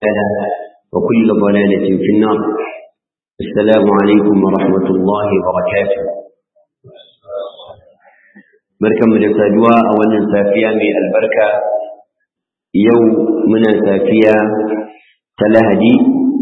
وكل ضلالة في النار السلام عليكم ورحمة الله وبركاته بركة من السادوة أولا سافية من البركة يوم من سافية تلهدي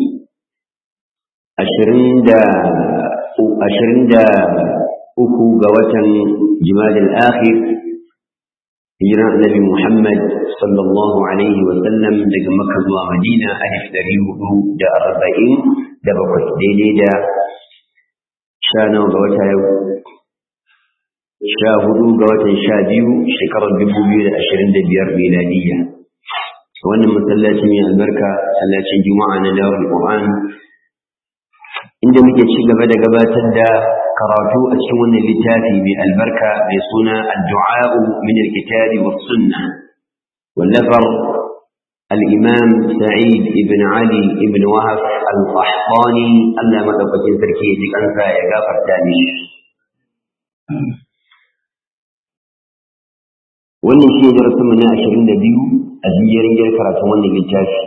أشرين دا أشرين دا أكو قوة جمال الآخر هجرة النبي محمد sallallahu alaihi wasallam daga Makka zuwa Madina alif dari hudu da arba'in da bakwai daidai da sha nawa ga wata yau sha hudu ga watan sha biyu shekarar dubu biyu da ashirin da biyar miladiyya wannan masallaci mai albarka masallacin juma'a na dawar Qur'an inda muke ci gaba da gabatar da karatu a cikin wannan littafi mai albarka mai suna addu'a min alkitabi was sunnah والنفر الإمام سعيد بن علي بن وهب القحطاني ألا مدفة تركيه أنسى يقافر تاني wannan shi ne darasinmu na ashirin da biyu a jiyarin gyar karatun wannan littafi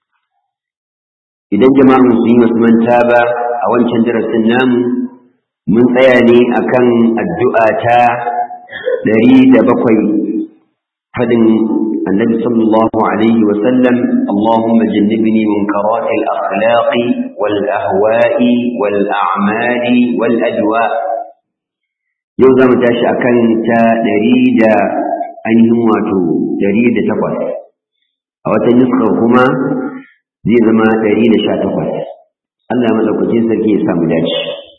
idan jama'ar musulmi wasu manta ba a wancan darasin namu mun tsaya ne akan addu'a ta ɗari da bakwai fadin النبي صلى الله عليه وسلم اللهم جنبني منكرات الأخلاق والأهواء والأعمال والأدواء يوزا متاشا أكن تا دريد أنهم واتو دريد تقوى أو تنسخ هما زي زما دريد شا تقوى الله ملوك جنسا كي يسام داش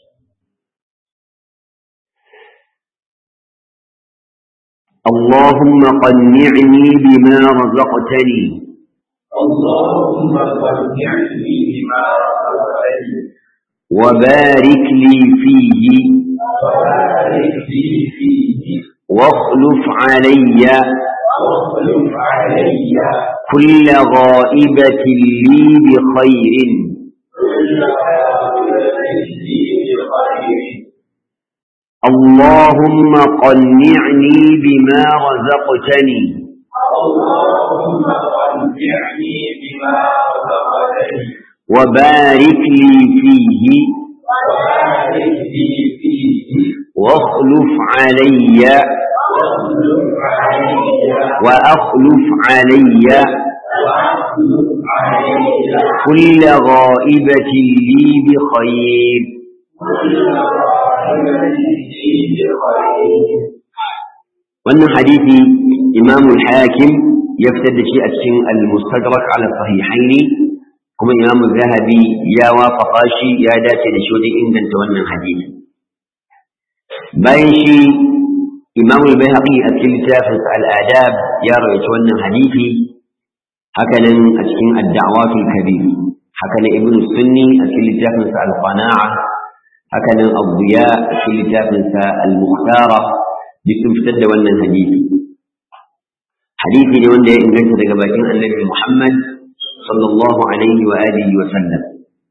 اللهم قنعني بما رزقتني اللهم قنعني بما رزقتني وبارك لي فيه وبارك لي فيه واخلف علي واخلف علي كل غائبة لي بخير كل عاقبة لي بخير اللهم قنعني بما رزقتني اللهم قنعني بما رزقتني وبارك لي فيه وبارك لي فيه واخلف علي واخلف علي وأخلف علي واخلف علي كل غائبة لي بخير كل عاقبة لي بخير wannan hadisi imam al-hakim ya fitar da shi a cikin al-mustadrak ala sahihaini kuma imam zahabi ya wafaqa shi ya dace da shi wajen inganta wannan hadisi bayan shi imam al-bayhaqi a cikin littafin al-adab ya rawaita wannan hadisi haka nan a cikin ad-da'wat al-kabir haka nan ibn sunni a cikin littafin al-qana'a haka nan ad-diya a cikin littafin al-mukhtara duk sun fitar da wannan hadisi hadisi ne wanda ya inganta daga bakin annabi Muhammad sallallahu alaihi wa alihi wa sallam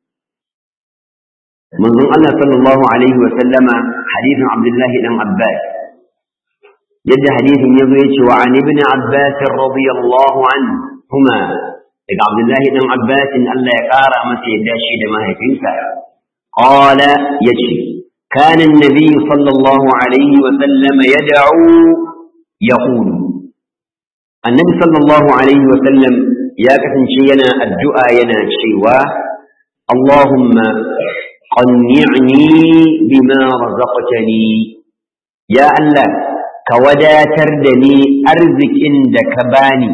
manzon Allah sallallahu alaihi wa sallama hadisin Abdullahi dan Abbas yadda hadisin yazo yace wa an ibn Abbas radiyallahu anhuma daga Abdullahi dan Abbas Allah ya kara masa yadda shi da mahaifinsa qala yace كان النبي صلى الله عليه وسلم يدعو يقول النبي صلى الله عليه وسلم يا كفن شينا الدعاء ينا شيوا اللهم قنعني بما رزقتني يا الله كودا تردني أرزك عندك باني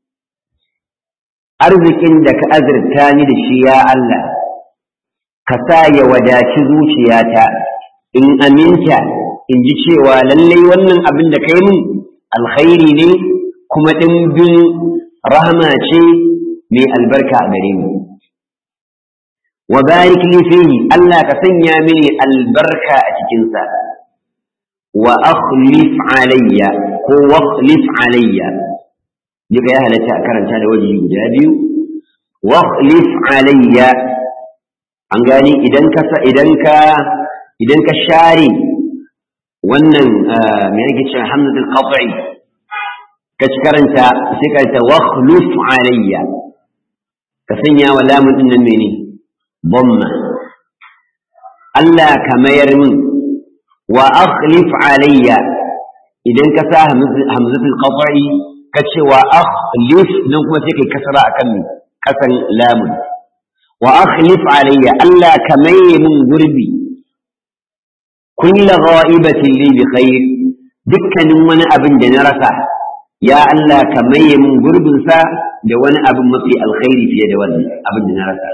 أرزك عندك أزرتاني لشي يا الله كسايا وداتي زوجياتا in aminta in ji cewa lallai wannan abin da kai mun alkhairi ne kuma ɗimbin rahama ce mai albarka a gare mu wa barik li fihi Allah ka sanya mini albarka a cikinsa wa akhlif alayya ko wakhlif alayya duka ya halatta a karanta da waje guda biyu wakhlif alayya an gani idan ka idan ka idan ka share wannan me yake cewa hamzatul qat'i ka ci karanta sai ka ta wakhluf alayya ka sanya wa lamun din nan mene dhamma Allah ka mayar min wa akhlif alayya idan ka sa hamzatul qat'i ka ce wa akhlif nan kuma sai kai kasara akan kasan lamun wa akhlif alayya Allah ka maye min gurbi kulla ghaibatin li bi khair dukkanin wani abin da na rasa ya Allah ka maye min gurbin sa da wani abin mafi alkhairi fiye da wannan abin da na rasa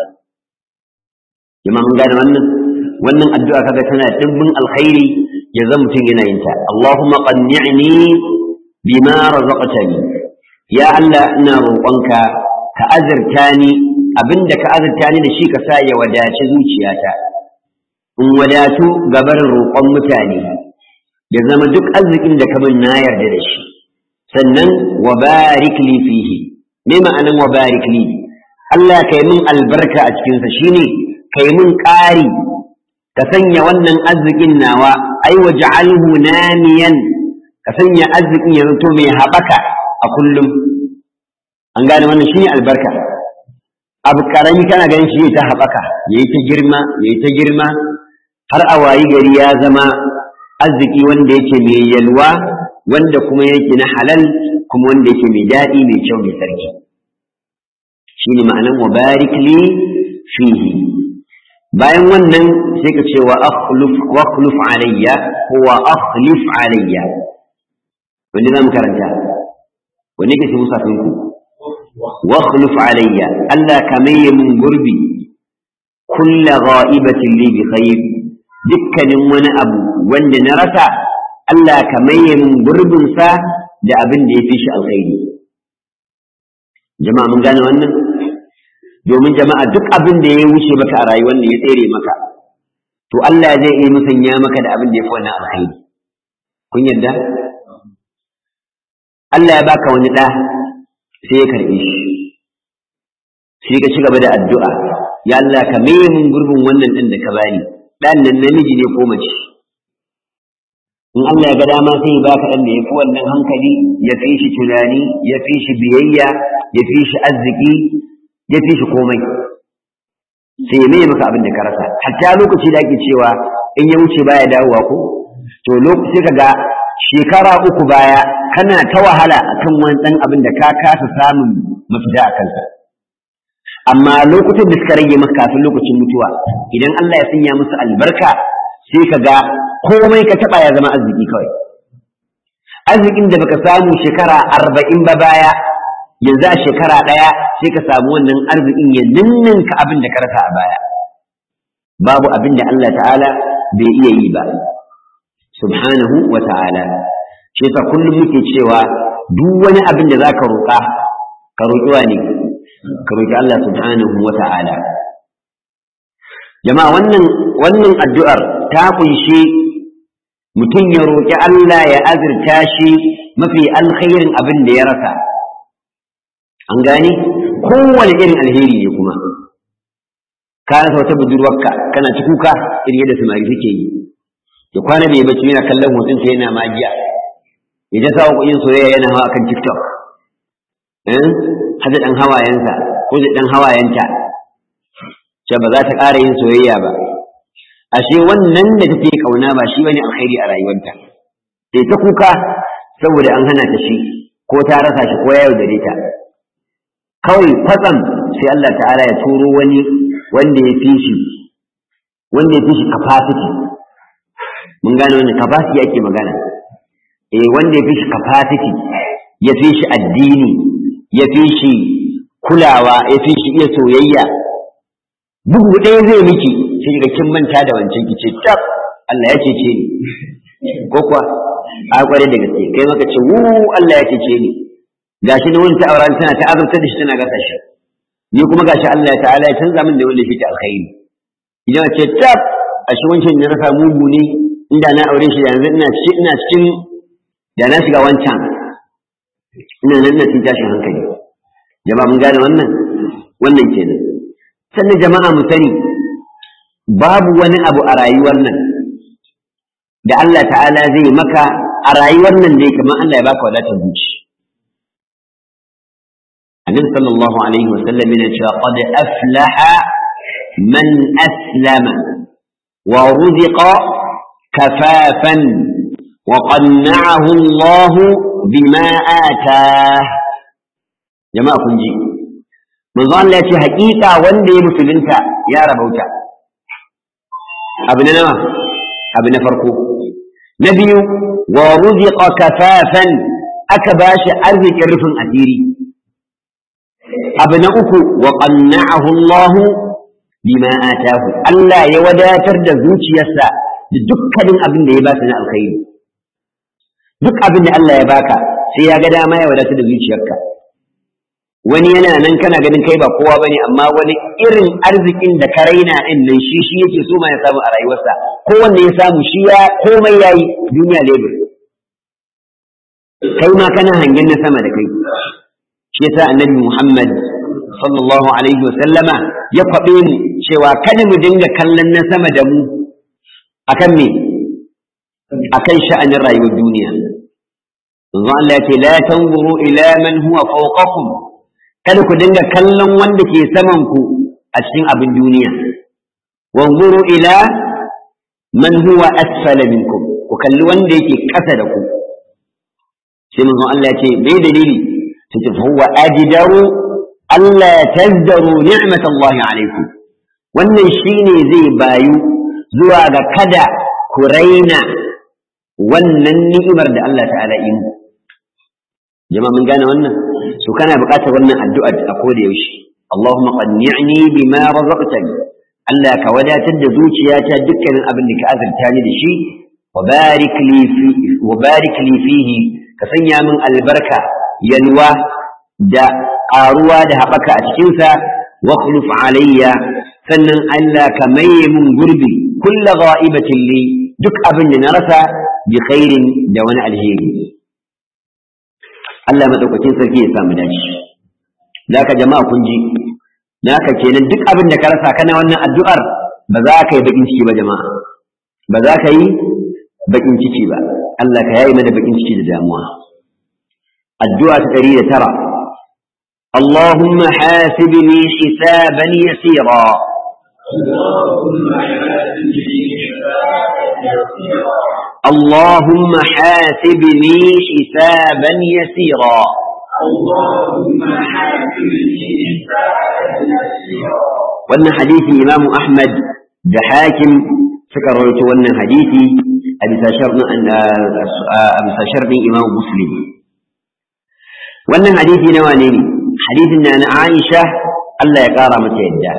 jama'a mun gane wannan wannan addu'a kaga tana dimbin alkhairi ya zama mutum yana yin ta Allahumma qanni'ni bima razaqtani ya Allah ina roƙonka ka azurta ni abinda ka azurta ni da shi ka sa ya wadaci zuciyata in wadatu gabarin roƙon mutane ya zama duk arzikin da ka min na yarda da shi sannan wa barik li fihi me ma'anan wa barik li Allah ka yi min albarka a cikinsa shine ka yi min ƙari ka sanya wannan arzikin nawa ai wa ja'alhu namiyan ka sanya arzikin ya zanto mai haɓaka a kullum an gane wannan shine albarka abu karami kana ganin shi ta haɓaka yayi ta girma yayi ta girma har a wayi gari ya zama arziki wanda yake mai yalwa wanda kuma yake na halal kuma wanda yake mai daɗi mai kyau mai sarki shine ma'anan wa barik li fihi bayan wannan sai ka ce wa akhluf wa akhluf alayya ko wa akhlif alayya wanda zamu karanta wanda ke cikin musafin ku wa akhluf alayya Allah ka maye mun gurbi kulla ghaibatin li bi khair dukkanin wani abu wanda na rasa Allah ka maye mun gurbin sa da abin da ya fi shi alkhairi jama'a mun gane wannan domin jama'a duk abin da ya wuce maka a rayuwar da ya tsere maka to Allah zai iya musanya maka da abin da ya fi wannan alkhairi kun yarda Allah ya baka wani ɗa sai ya karɓe shi sai ka ci gaba da addu'a ya Allah ka maye min gurbin wannan ɗin da ka bani ɗan nan namiji ne ko mace in Allah ya ga dama sai ya baka ɗan da ya fi wannan hankali ya fi shi tunani ya fi shi biyayya ya fi shi arziki ya fi shi komai sai ya mai maka abin da ka rasa hatta lokaci da ake cewa in ya wuce baya dawowa ko to lokaci ka ga shekara uku baya kana ta wahala akan wani ɗan abin da ka kasa samun mafita a kansa amma lokutan da suka rage maka kafin lokacin mutuwa idan Allah ya sanya musu albarka sai ka ga komai ka taɓa ya zama arziki kawai arzikin da baka samu shekara arba'in ba baya yanzu a shekara ɗaya sai ka samu wannan arzikin ya ninninka abin da ka rasa a baya babu abin da Allah ta'ala bai iya yi ba subhanahu wa ta'ala shi yasa kullum muke cewa duk wani abin da zaka roƙa ka roƙi wa ne ka roƙi Allah subhanahu wa ta'ala jama'a wannan wannan addu'ar ta kunshi mutum ya roƙi Allah ya azurta shi mafi alkhairin abin da ya rasa an gane kowane irin alheri ne kuma ka rasa wata budurwarka kana ci kuka irin yadda samari suke yi ya kwana bai bacci yana kallon hoton ta yana magiya ya ta sa kuɗin soyayya yana hawa akan tiktok eh hada dan hawayensa ko da dan hawayenta ce ba za ta ƙara yin soyayya ba ashe wannan da take kauna ba shi bane alkhairi a rayuwarta sai ta kuka saboda an hana ta shi ko ta rasa shi ko ya yaudare ta kawai kwatsam sai Allah ta'ala ya turo wani wanda ya fi shi wanda ya fi shi capacity mun gane wannan capacity ake magana eh wanda ya fi shi capacity ya fi shi addini ya fi shi kulawa ya fi shi iya soyayya bugu ɗaya zai miki sai ga kin manta da wancan kice tab Allah ya cece ni ko kuwa a kware da gaske kai maka ce wu Allah ya cece ni gashi na wani ta'auran tana ta azurta da shi tana gasa shi ni kuma gashi Allah ta'ala ya canza min da wanda shi ta alkhairi idan ce tab a shi wancan ne rasa mugu ne inda na aure shi yanzu ina cikin ina cikin da na shiga wancan ina nan na cikin tashin hankali jama'a mun gane wannan wannan kenan sannan jama'a mu sani babu wani abu a rayuwar nan da Allah ta'ala zai maka a rayuwar nan dai kamar Allah ya baka wadatar zuci an annabi sallallahu alaihi wasallam yana cewa qad aflaha man aslama wa ruziqa kafafan wa qanna'ahu Allah bima atah jama'a kun ji manzo Allah ya ce haƙiƙa wanda ya musulunta ya rabauta abu na nawa abu na farko na biyu wa ruziqa kafafan aka bashi arzikin rufin asiri abu na uku wa qanna'ahu Allah bima atahu Allah ya wadatar da zuciyarsa da dukkanin abin da ya ba su na alkhairi duk abin da Allah ya baka sai ya ga dama ya wadatar da zuciyarka wani yana nan kana ganin kai ba kowa bane amma wani irin arzikin da ka raina din nan shi shi yake so ma ya samu a rayuwarsa ko wanda ya samu shi ya komai yayi duniya lebur kai ma kana hangen na sama da kai shi yasa annabi Muhammad sallallahu alaihi wasallama ya kwabe mu cewa kada mu dinga kallon na sama da mu akan me akan sha'anin rayuwar duniya manzo Allah ya ce la tanzuru ila man huwa fawqakum kada ku dinga kallon wanda ke saman ku a cikin abin duniya wanzuru ila man huwa asfala minkum ku kalli wanda yake ƙasa da ku sai manzon Allah ya ce bai dalili sai ce huwa ajdaru alla tazdaru ni'mat Allah alaikum wannan shine zai bayu zuwa ga kada ku raina wannan ni'imar da Allah ta'ala yi mu jama'a mun gane wannan so kana buƙatar wannan addu'a a koda yaushe Allahumma qanni'ni bima razaqtani Allah ka wadatar da zuciyata dukkanin abin da ka azurta ni da shi wa barik li fi wa barik li fihi ka sanya min albarka yalwa da ƙaruwa da haɓaka a cikin sa wa khuluf alayya sannan Allah ka maye mun gurbi kullu gha'ibatin li duk abin da na rasa bi khairin da wani alheri Allah madaukakin sarki ya samu dace zaka jama'a kun ji naka kenan duk abin da ka rasa kana wannan addu'ar ba za ka yi bakin ciki ba jama'a ba za ka yi bakin ciki ba Allah ka yayi mana bakin ciki da damuwa addu'a ta 109 اللهم حاسبني حسابا يسيرا اللهم حاسبني حسابا يسيرا اللهم حاسبني حسابا يسيرا اللهم حاسبني حسابا يسيرا wannan hadisi imamu ahmad da hakim suka rawaito wannan hadisi a bisa sharɗin a bisa sharɗin imamu muslim wannan hadisi na wane ne hadisin na na aisha Allah ya ƙara mata yadda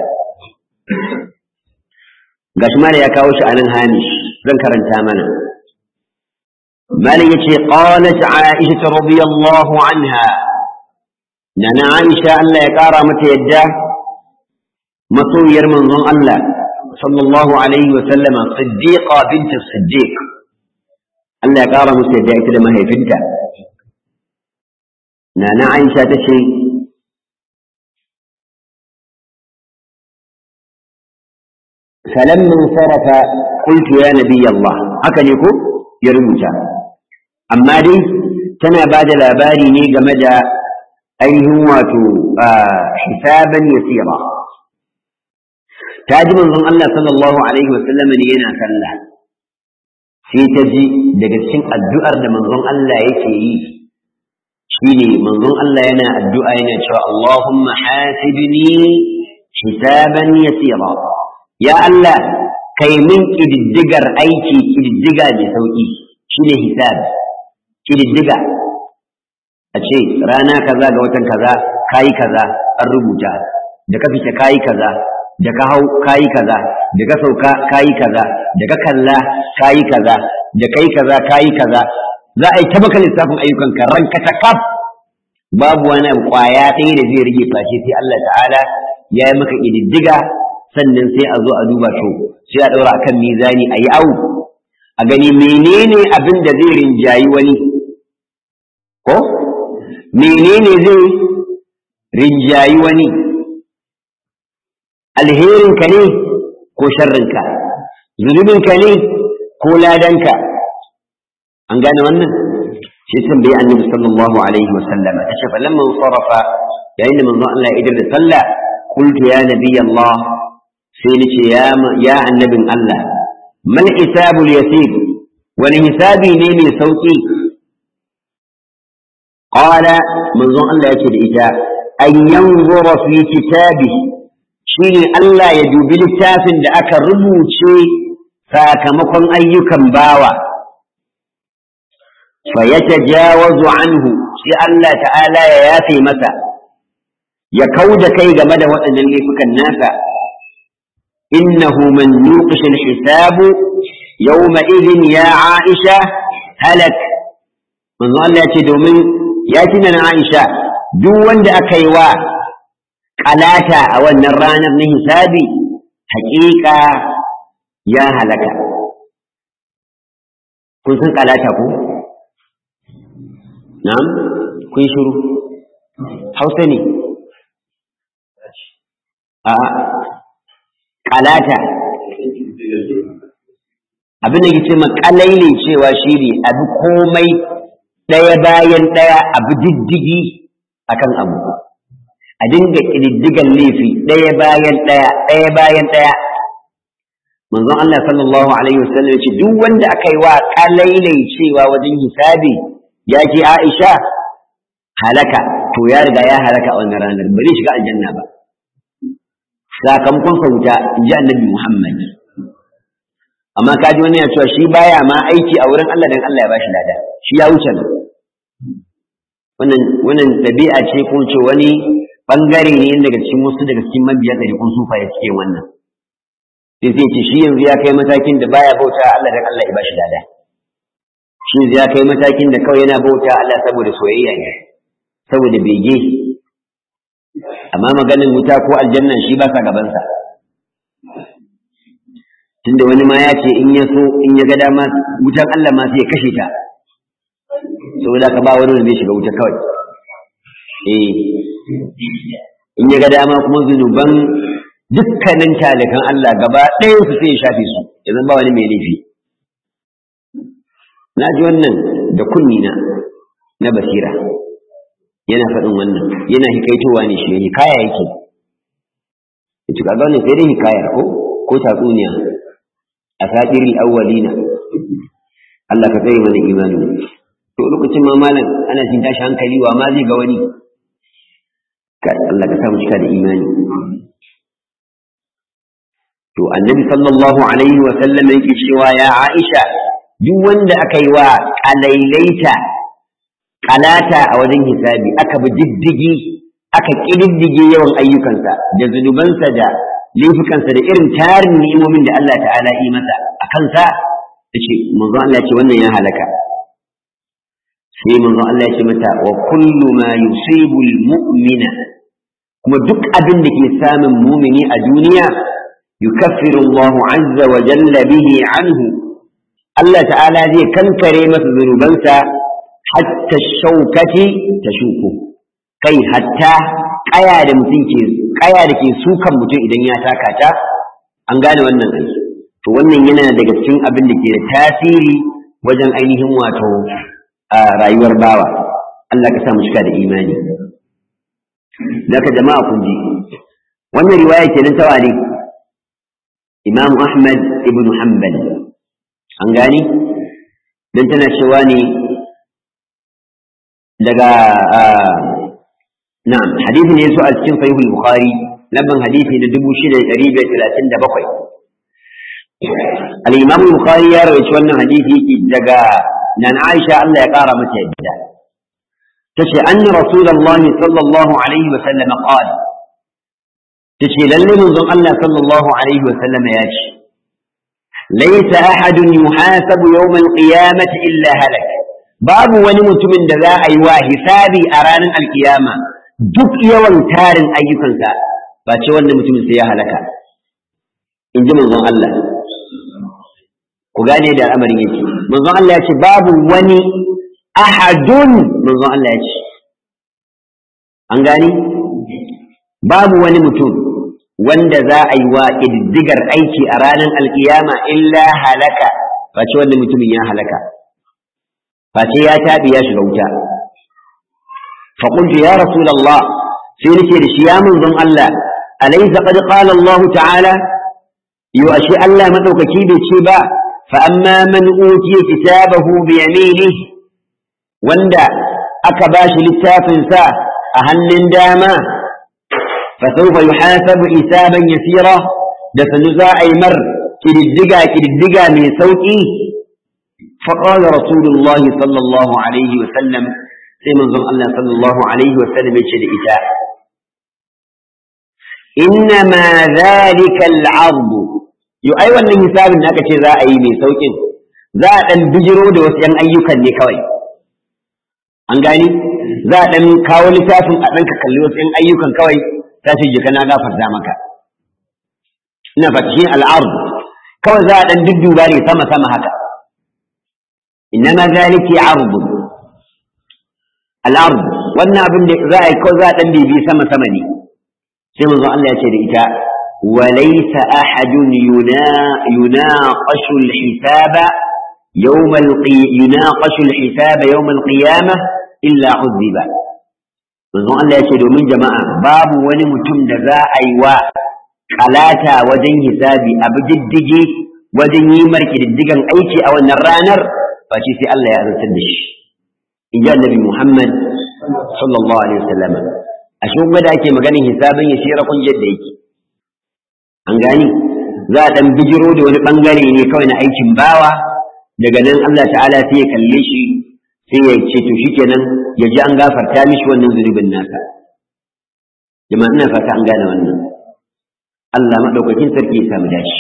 gashi mala ya kawo shi a nan hamish zan karanta mana malam yace qalat aisha radiyallahu anha na na aisha Allah ya ƙara mata yadda masoyiyar manzon Allah sallallahu alaihi wa sallama siddiqa binti siddiq Allah ya kara musu yadda ita da mahaifinta nana Aisha ta ce فلما انصرف قلت يا نبي الله haka ne ko ya rubuta amma dai tana ba da labari ne game da ainihin wato hisaban yasira ta ji manzon Allah sallallahu alaihi wasallam ne yana sallah sai ta ji daga cikin addu'ar da manzon Allah yake yi shine manzon Allah yana addu'a yana cewa Allahumma hasibni hisaban yasira ya Allah kai min kididdigar aiki kididdiga mai sauki shine hisab kididdiga a ce rana kaza ga watan kaza kayi kaza an rubuta da ka fita kayi kaza da ka hau kayi kaza da ka sauka kayi kaza da ka kalla kayi kaza da kai kaza kayi kaza za a yi ta maka lissafin ayyukan ka ranka ta kaf babu wani abu kwaya ɗaya da zai rage face sai Allah ta'ala ya yi maka ƙididdiga sannan sai a zo a duba to sai a ɗaura akan mizani a yi awu a gani menene abin da zai rinjayi wani ko menene zai rinjayi wani alherinka ne ko sharrinka zunubinka ne ko ladanka an gane wannan shi tambayi annabi sallallahu alaihi wasallam ta ce falamman sarafa yayin da manzon Allah ya idar da sallah qultu ya nabiy Allah sai nace ya ya annabin Allah mal hisabul yasir wani hisabi ne mai sauki qala manzon Allah yake da ita an yanzura fi kitabi shine Allah ya dubi littafin da aka rubuce sakamakon ayyukan bawa fa yatajawazu anhu shi Allah ta'ala ya yafe masa ya kauda kai game da waɗannan laifukan nasa innahu man yuqish al-hisab yawma idhin ya Aisha halak manzo Allah ya ce domin ya tina na Aisha duk wanda aka yi wa kalata a wannan ranar na hisabi haƙiƙa ya halaka kun san kalata ko na'am kun shiru hausa ne a kalata abin da ke ce makalaile cewa shi ne abu komai ɗaya bayan ɗaya abu diddigi akan abu a dinga ƙididdigan laifi ɗaya bayan ɗaya ɗaya bayan ɗaya manzon Allah sallallahu alaihi wasallam ce duk wanda aka yi wa kalailai cewa wajen hisabi ya ce Aisha halaka to ya riga ya halaka a wannan ranar ba zai shiga aljanna ba sakamakon sa wuta in ji annabi Muhammad amma kaji wani ya cewa shi baya ma aiki a wurin Allah dan Allah ya bashi lada shi ya wuce nan wannan wannan dabi'a ce ko ce wani bangare ne daga cikin wasu daga cikin mabiya da kun sufa ya suke wannan sai sai ce shi yanzu ya kai matakin da baya bauta Allah dan Allah ya bashi lada shi yanzu ya kai matakin da kawai yana bauta Allah saboda soyayya ne saboda bege amma maganin wuta ko aljanna shi ba sa gabansa tunda wani ma ya ce in ya so in ya ga dama wutan Allah ma sai ya kashe ta saboda ka ba wani wanda zai shiga wuta kawai eh in ya ga dama kuma zunuban dukkanin talikan Allah gaba ɗayan su sai ya shafe su yanzu ba wani mai laifi na ji wannan da kunni na na basira yana faɗin wannan yana hikaitowa ne shi hikaya yake ita kaga wannan sai dai hikaya ko ko tatsuniya a satiril awwalina Allah ka tsaye mana imani to lokacin ma malam ana jin tashi hankali wa ma zai ga wani Allah ka samu cika da imani to annabi sallallahu alaihi wa sallam yake cewa ya Aisha duk wanda aka yi wa kalailaita kalata a wajen hisabi aka bi diddigi aka kididdige yawan ayyukansa da zunubansa da laifukansa da irin tarin ni'imomin da Allah ta'ala yi masa a kansa yace manzo Allah ya ce wannan ya halaka sai manzo Allah ya ce mata wa kullu ma yusibu al-mu'mina kuma duk abin da ke samun mumini a duniya yukaffiru Allahu azza wa jalla bihi anhu Allah ta'ala zai kankare masa zunubansa hatta shaukati tashuku kai hatta kaya da mutum ke kaya da ke sukan mutum idan ya taka ta an gane wannan aiki to wannan yana daga cikin abin da ke da tasiri wajen ainihin wato a rayuwar bawa Allah ka sa mu cika da imani daga jama'a kun ji wannan riwaya kenan ta wani Imam Ahmad ibn Hanbal an gani dan tana cewa ne daga na'am hadisi ne yaso a cikin sahih al-Bukhari lamban hadisi na 6537 al-Imam al-Bukhari ya rawaito wannan hadisi daga nan Aisha Allah ya kara mata yadda tace anna rasulullahi sallallahu alaihi wa sallam qala tace lalle manzon Allah sallallahu alaihi wa sallam ya ce laysa ahadun yuhasabu yawm al-qiyamati illa halak babu wani mutumin da za a yi wa hisabi a ranar alkiyama duk yawan tarin ayyukansa ba ce wannan mutumin sai ya halaka in ji manzon Allah ku gane da al'amarin yake manzon Allah ya ce babu wani ahadun manzon Allah ya ce an gani babu wani mutum wanda za a yi wa ƙididdigar aiki a ranar alkiyama illa halaka face wanda mutumin ya halaka face ya taɓi ya shiga wuta faƙuntu ya rasulallah sai nake da shi ya manzon Allah alaysa qad qala Allah ta'ala yo ashe Allah madaukaki bai ce ba fa amma man utiya kitabahu bi yaminihi wanda aka bashi littafin sa a hannun dama fa sawfa yuhasabu hisaban yasira da sanu za a yi mar kididdiga kididdiga mai sauki فقال رسول الله صلى الله عليه وسلم سيما زم الله صلى الله عليه وسلم يشهد إتاء إنما ذلك العرض يو أيوة من حساب أنك ذا أي من سوك ذا أن بجرو دو سيان أيوكا نكوي an gani za a ɗan kawo littafin a ɗanka kalli wasu ‘yan ayyukan kawai ta ce jika na gafarta maka ina fata shi al'arzu kawai za a ɗan dudduba ne sama-sama haka إنما ذلك عرض الأرض wannan abin da za a yi kawai za a ɗan bibi sama sama ne sai manzo Allah ya ce da ita walaysa ahadun yunaqashu al-hisaba yawm yunaqashu al-hisaba yawm al-qiyamah illa uzziba manzo Allah ya ce domin jama'a babu wani mutum da za a yi wa kalata wajen hisabi abu diddige wajen yi marki diddigan aiki a wannan ranar face sai Allah ya azartar da shi in ji annabi Muhammad sallallahu alaihi wasallam a shi kuma da ake maganin hisabin ya shira kun yadda yake an gani za a dan bijiro da wani bangare ne kawai na aikin bawa daga nan Allah ta'ala sai ya kalle shi sai ya ce to shikenan ya ji an gafarta mishi wannan zunubin nasa jama'a ina fata an gane wannan Allah madaukakin sarki ya samu dashi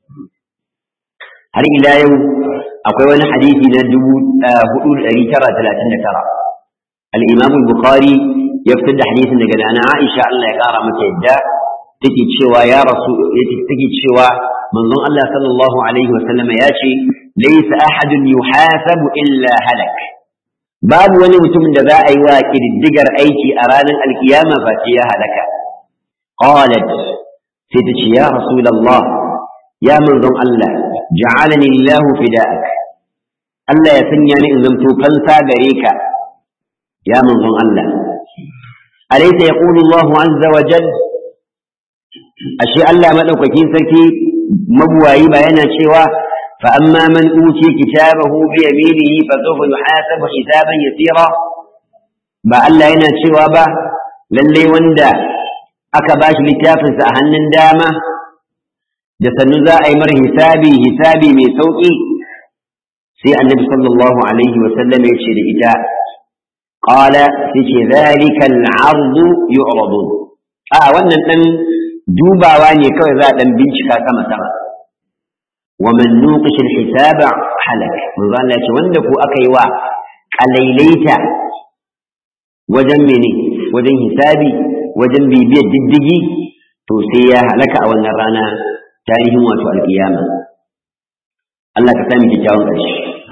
har ila yau akwai wani hadisi na dubu hudu da ɗari tara talatin da tara al-imam bukhari ya fitar da hadisin daga nana aisha Allah ya kara mata yadda take cewa ya rasu take cewa manzon Allah sallallahu alaihi wa sallama ya ce laysa ahadun yuhasabu illa halak babu wani mutumin da za a yi wa kididdigar aiki a ranar alkiyama ba ce ya halaka qalat sai ta ce ya rasulullah ya manzon Allah ja'alani Allah fida'ak Allah ya sanya ni in zamto fansa gare ka ya manzon Allah alaysa yaqulu Allah azza wa jal ashe Allah madaukakin sarki mabuwayi ba yana cewa fa amma man uti kitabahu bi yaminihi fa sawfa yuhasabu hisaban yasira ba Allah yana cewa ba lalle wanda aka bashi littafinsa a hannun dama da sannu za a yi mar hisabi hisabi mai sauƙi sai annabi sallallahu alaihi wa sallam ya ce da ita qala sai ce zalika al-ard yu'radu a wannan dan dubawa ne kawai za a dan bincika sama sama wa man nuqish al-hisaba halak manzo Allah ya ce wanda ko aka yi wa kalailaita wajen mene wajen hisabi wajen bibiyar diddigi to sai ya halaka a wannan rana tarihin wato alƙiyama Allah ka sami kyakkyawan ƙarshe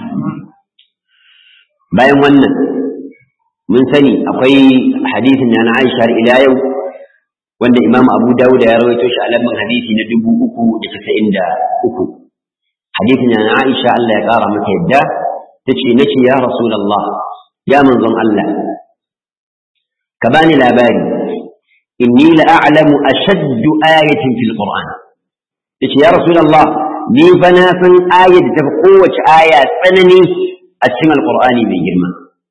bayan wannan mun sani akwai hadisin na Aisha har ila yau wanda Imam Abu Dawud ya rawaito shi a lamban hadisi na dubu uku da casa'in da uku hadisin na Aisha Allah ya ƙara mata yadda ta ce na ce ya Rasulallah ya manzon Allah ka bani labari inni la'alamu ashaddu ayatin fil Qur'an yace ya rasulullah ni fa na san ayar da tafi kowace aya tsanani a cikin alqur'ani mai girma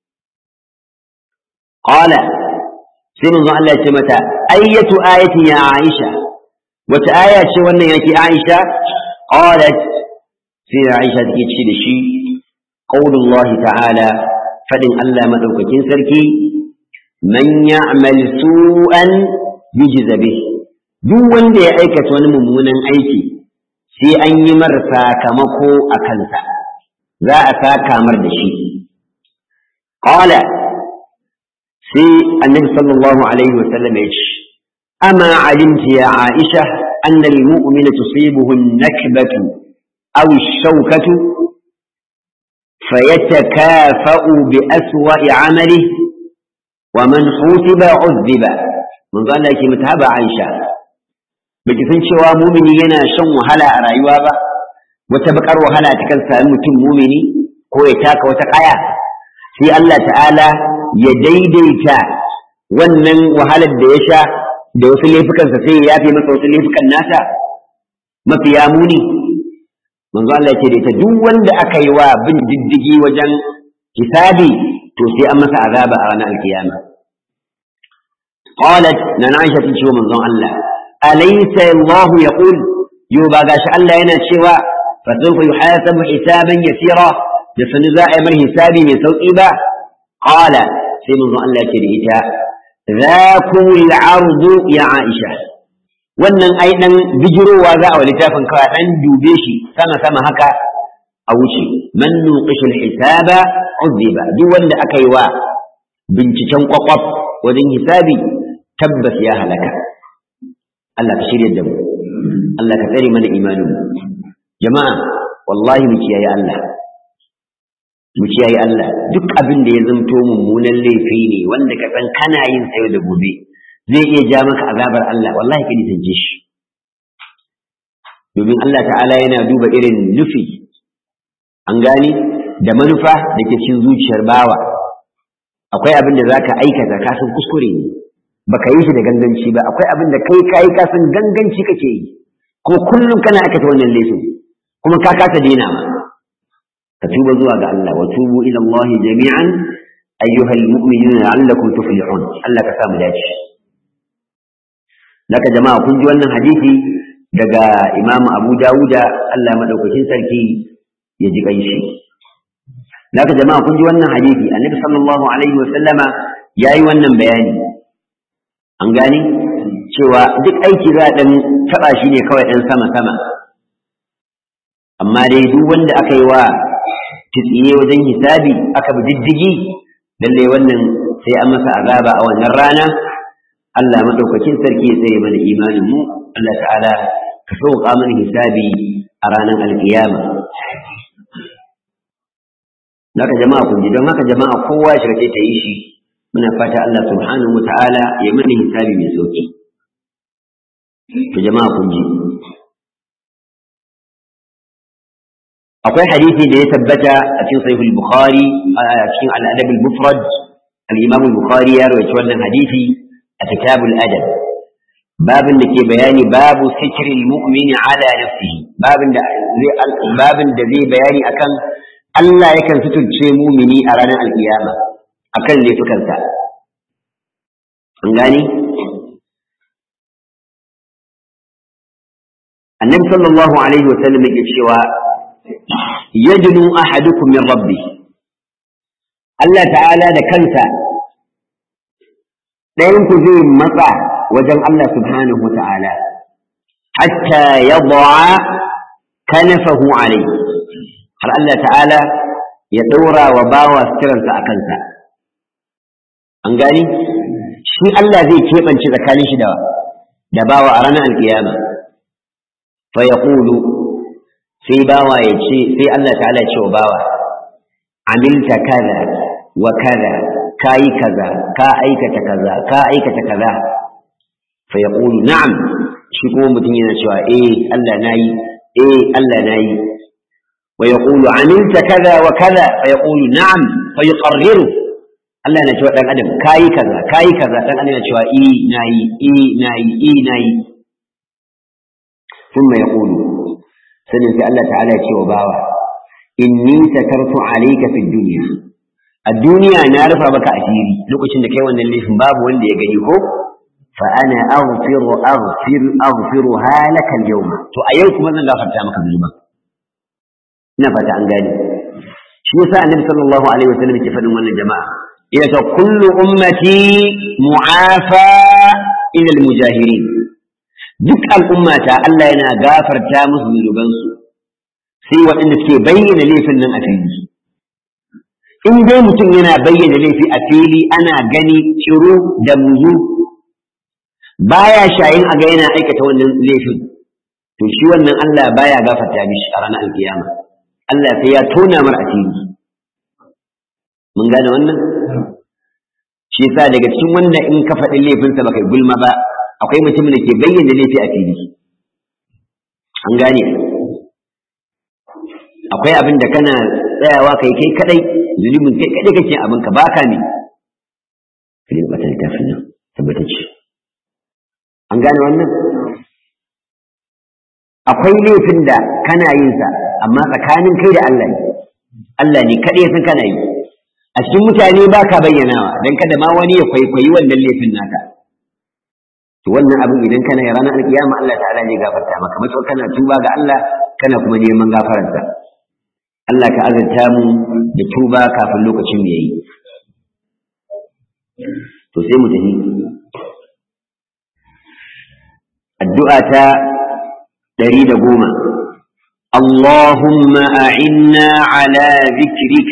qala sai manzo Allah ya ce mata ayyatu ayati ya aisha wata aya ce wannan yake aisha qalat sai aisha take ce da shi qaulullah ta'ala fadin Allah madaukakin sarki man ya'mal su'an yujza bihi duk wanda ya aikata wani mummunan aiki sai an yi mar sakamako a kansa za a saka mar da shi qala sai annabi sallallahu alaihi wasallam ya ce ama alimti ya aisha anna almu'mina tusibuhu an-nakbatu aw ash-shawkatu fayatakafa'u bi aswa'i 'amalihi wa man hutiba 'udhiba mun ga Allah yake mutaba Aisha baki san cewa mumini yana shan wahala a rayuwa ba wata bakar wahala ta kan sami mutum mumini ko ya taka wata kaya sai Allah ta'ala ya daidaita wannan wahalar da ya sha da wasu laifukansa sai ya yafe masa wasu laifukan nasa mafiya muni manzo Allah ya ce da ita duk wanda aka yi wa bin diddigi wajen hisabi to sai an masa azaba a ranar alkiyama qalat na Aisha ta ce wa manzon Allah alaysa Allah yaqul yo ba gashi Allah yana cewa fa sawfa yuhasabu hisaban yasira da sanu za a yi mar hisabi mai sauki ba qala sai manzon Allah ya ce da ita ذاكم العرض يا عائشة wannan ai dan bijirowa za a wa littafin kawai dan dube shi sama sama haka a wuce man nuqishul hisaba uziba duk wanda aka yi wa binciken kwakwaf wajen hisabi tabbas ya halaka Allah ka shirya da mu Allah ka tsare mana imanin mu jama'a wallahi mu kiyaye Allah mu kiyaye Allah duk abin da ya zanto mummunan laifi ne wanda ka san kana yin sayo da gobe zai iya ja maka azabar Allah wallahi ka nisance shi domin Allah ta'ala yana duba irin nufi an gane da manufa da ke cikin zuciyar bawa akwai abin da zaka aikata ka san kuskure ne baka yi shi da ganganci ba akwai abin da kai kai ka san ganganci kake yi kuma kullum kana aikata wannan laifin kuma ka kasa daina ma ka tuba zuwa ga Allah wa tubu ila Allah jami'an ayyuhal mu'minuna la'allakum tuflihun Allah ka sa mu dace Naka jama'a kun ji wannan hadisi daga Imam Abu Dawuda Allah madaukakin sarki ya ji kanshi. Naka jama'a kun ji wannan hadisi Annabi sallallahu alaihi wa sallama yayi wannan bayani. An gani cewa duk aiki za a dan taba shi ne kawai dan sama sama. Amma dai duk wanda aka yi wa tsiye wajen hisabi aka bi diddigi lalle wannan sai an masa azaba a wannan rana Allah madaukakin sarki ya tsare mana imanin mu Allah ta'ala ka sauka mana hisabi a ranar alkiyama Naka jama'a kun ji don haka jama'a kowa ya shiga ta yi shi muna fata Allah subhanahu wa ta'ala ya mana hisabi mai sauki to jama'a kun ji akwai hadisi da ya tabbata a cikin sahih al-bukhari a cikin al-adab al-mufrad al-imam al-bukhari ya rawaita wannan hadisi a kitabul adab babin da ke bayani babu sitril mu'mini ala nafsihi babin da zai babin da zai bayani akan Allah yakan suturce mumini a ranar alkiyama akan laifukansa an gani annabi sallallahu alaihi wa sallam yake cewa yadnu ahadukum min rabbi Allah ta'ala da kansa ɗayan ku zai matsa wajen Allah subhanahu wa ta'ala hatta yad'a kanafahu alayhi har Allah ta'ala ya ɗora wa bawa suturansa a kansa an gani shi Allah zai keɓance tsakanin shi da bawa a ranar alkiyama fa yaqulu sai bawa ya ce sai Allah ta'ala ya ce wa bawa amilta kaza wa kaza kayi kaza ka aikata kaza ka aikata kaza fa yaqulu na'am shi kuma mutum yana cewa eh Allah nayi eh Allah nayi wa yaqulu amilta kaza wa kaza fa yaqulu na'am fa yuqarriru Allah yana cewa dan adam kayi kaza kayi kaza dan adam yana cewa eh nayi eh nayi eh nayi ثم يقول sanin sai Allah ta'ala ya ce wa bawa inni satartu alayka fid dunya a duniya na rufa maka asiri lokacin da kai wannan laifin babu wanda ya gani ko fa ana aghfiru aghfir aghfiru halaka al-yawm to a yau kuma zan gafarta maka zunuban ina fata an gane shi yasa annabi sallallahu alaihi wasallam ke faɗin wannan jama'a ila ta kullu ummati mu'afa ila al-mujahirin duk al'ummata Allah yana gafarta musu zunubansu sai waɗanda suke bayyana laifin nan a fili in dai mutum yana bayyana laifi a fili ana gani ciro da muzu baya shayin a ga yana aikata wannan laifin to shi wannan Allah baya gafarta mishi a ranar alkiyama Allah sai ya tona mar asiri mun gane wannan shi yasa daga cikin wanda in ka faɗi laifinsa baka gulma ba akwai mutumin da ke bayyana laifi a fili an gane akwai abin da kana tsayawa kai kai kadai zunubin kai kadai kake abin ka baka ne kai da bata littafin nan tabbatacce an gane wannan akwai laifin da kana yin sa amma tsakanin kai da Allah ne Allah ne kaɗai san kana yi a cikin mutane ba ka bayyanawa don kada ma wani ya kwaikwayi wannan laifin naka to wannan abin idan kana yi ranar alkiyama Allah ta'ala ne gafarta maka matsawar kana tuba ga Allah kana kuma neman gafararsa Allah ka azurta mu da tuba kafin lokacin da yayi to sai mu tafi addu'a ta ɗari da goma اللهم أعنا على ذكرك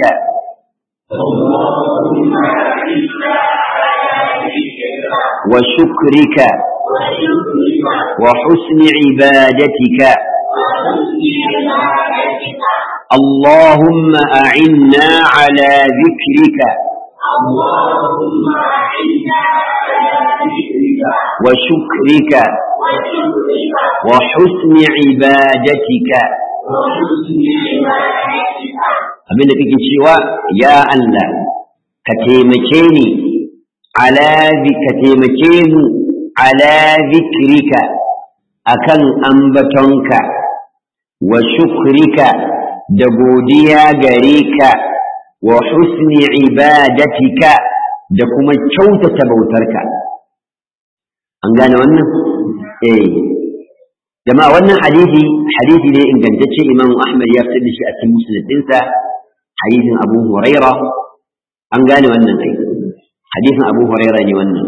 اللهم أعنا على ذكرك وشكرك وشكرك وحسن عبادتك وحسن عبادتك اللهم أعنا على ذكرك اللهم أعنا على ذكرك وشكرك وشكرك وحسن عبادتك وحسن عبادتك abin da kake cewa ya Allah ka taimake ni ala zi- ka taimake mu ala zikrika akan ambatonka wa shukrika da godiya gare ka wa husni ibadatika da kuma kyautata bautarka an gane wannan eh jama'a wannan hadisi hadisi ne ingantacce imam ahmad ya fitar da shi a cikin musnad dinsa hadisin abu huraira an gane wannan kai hadisin abu huraira ne wannan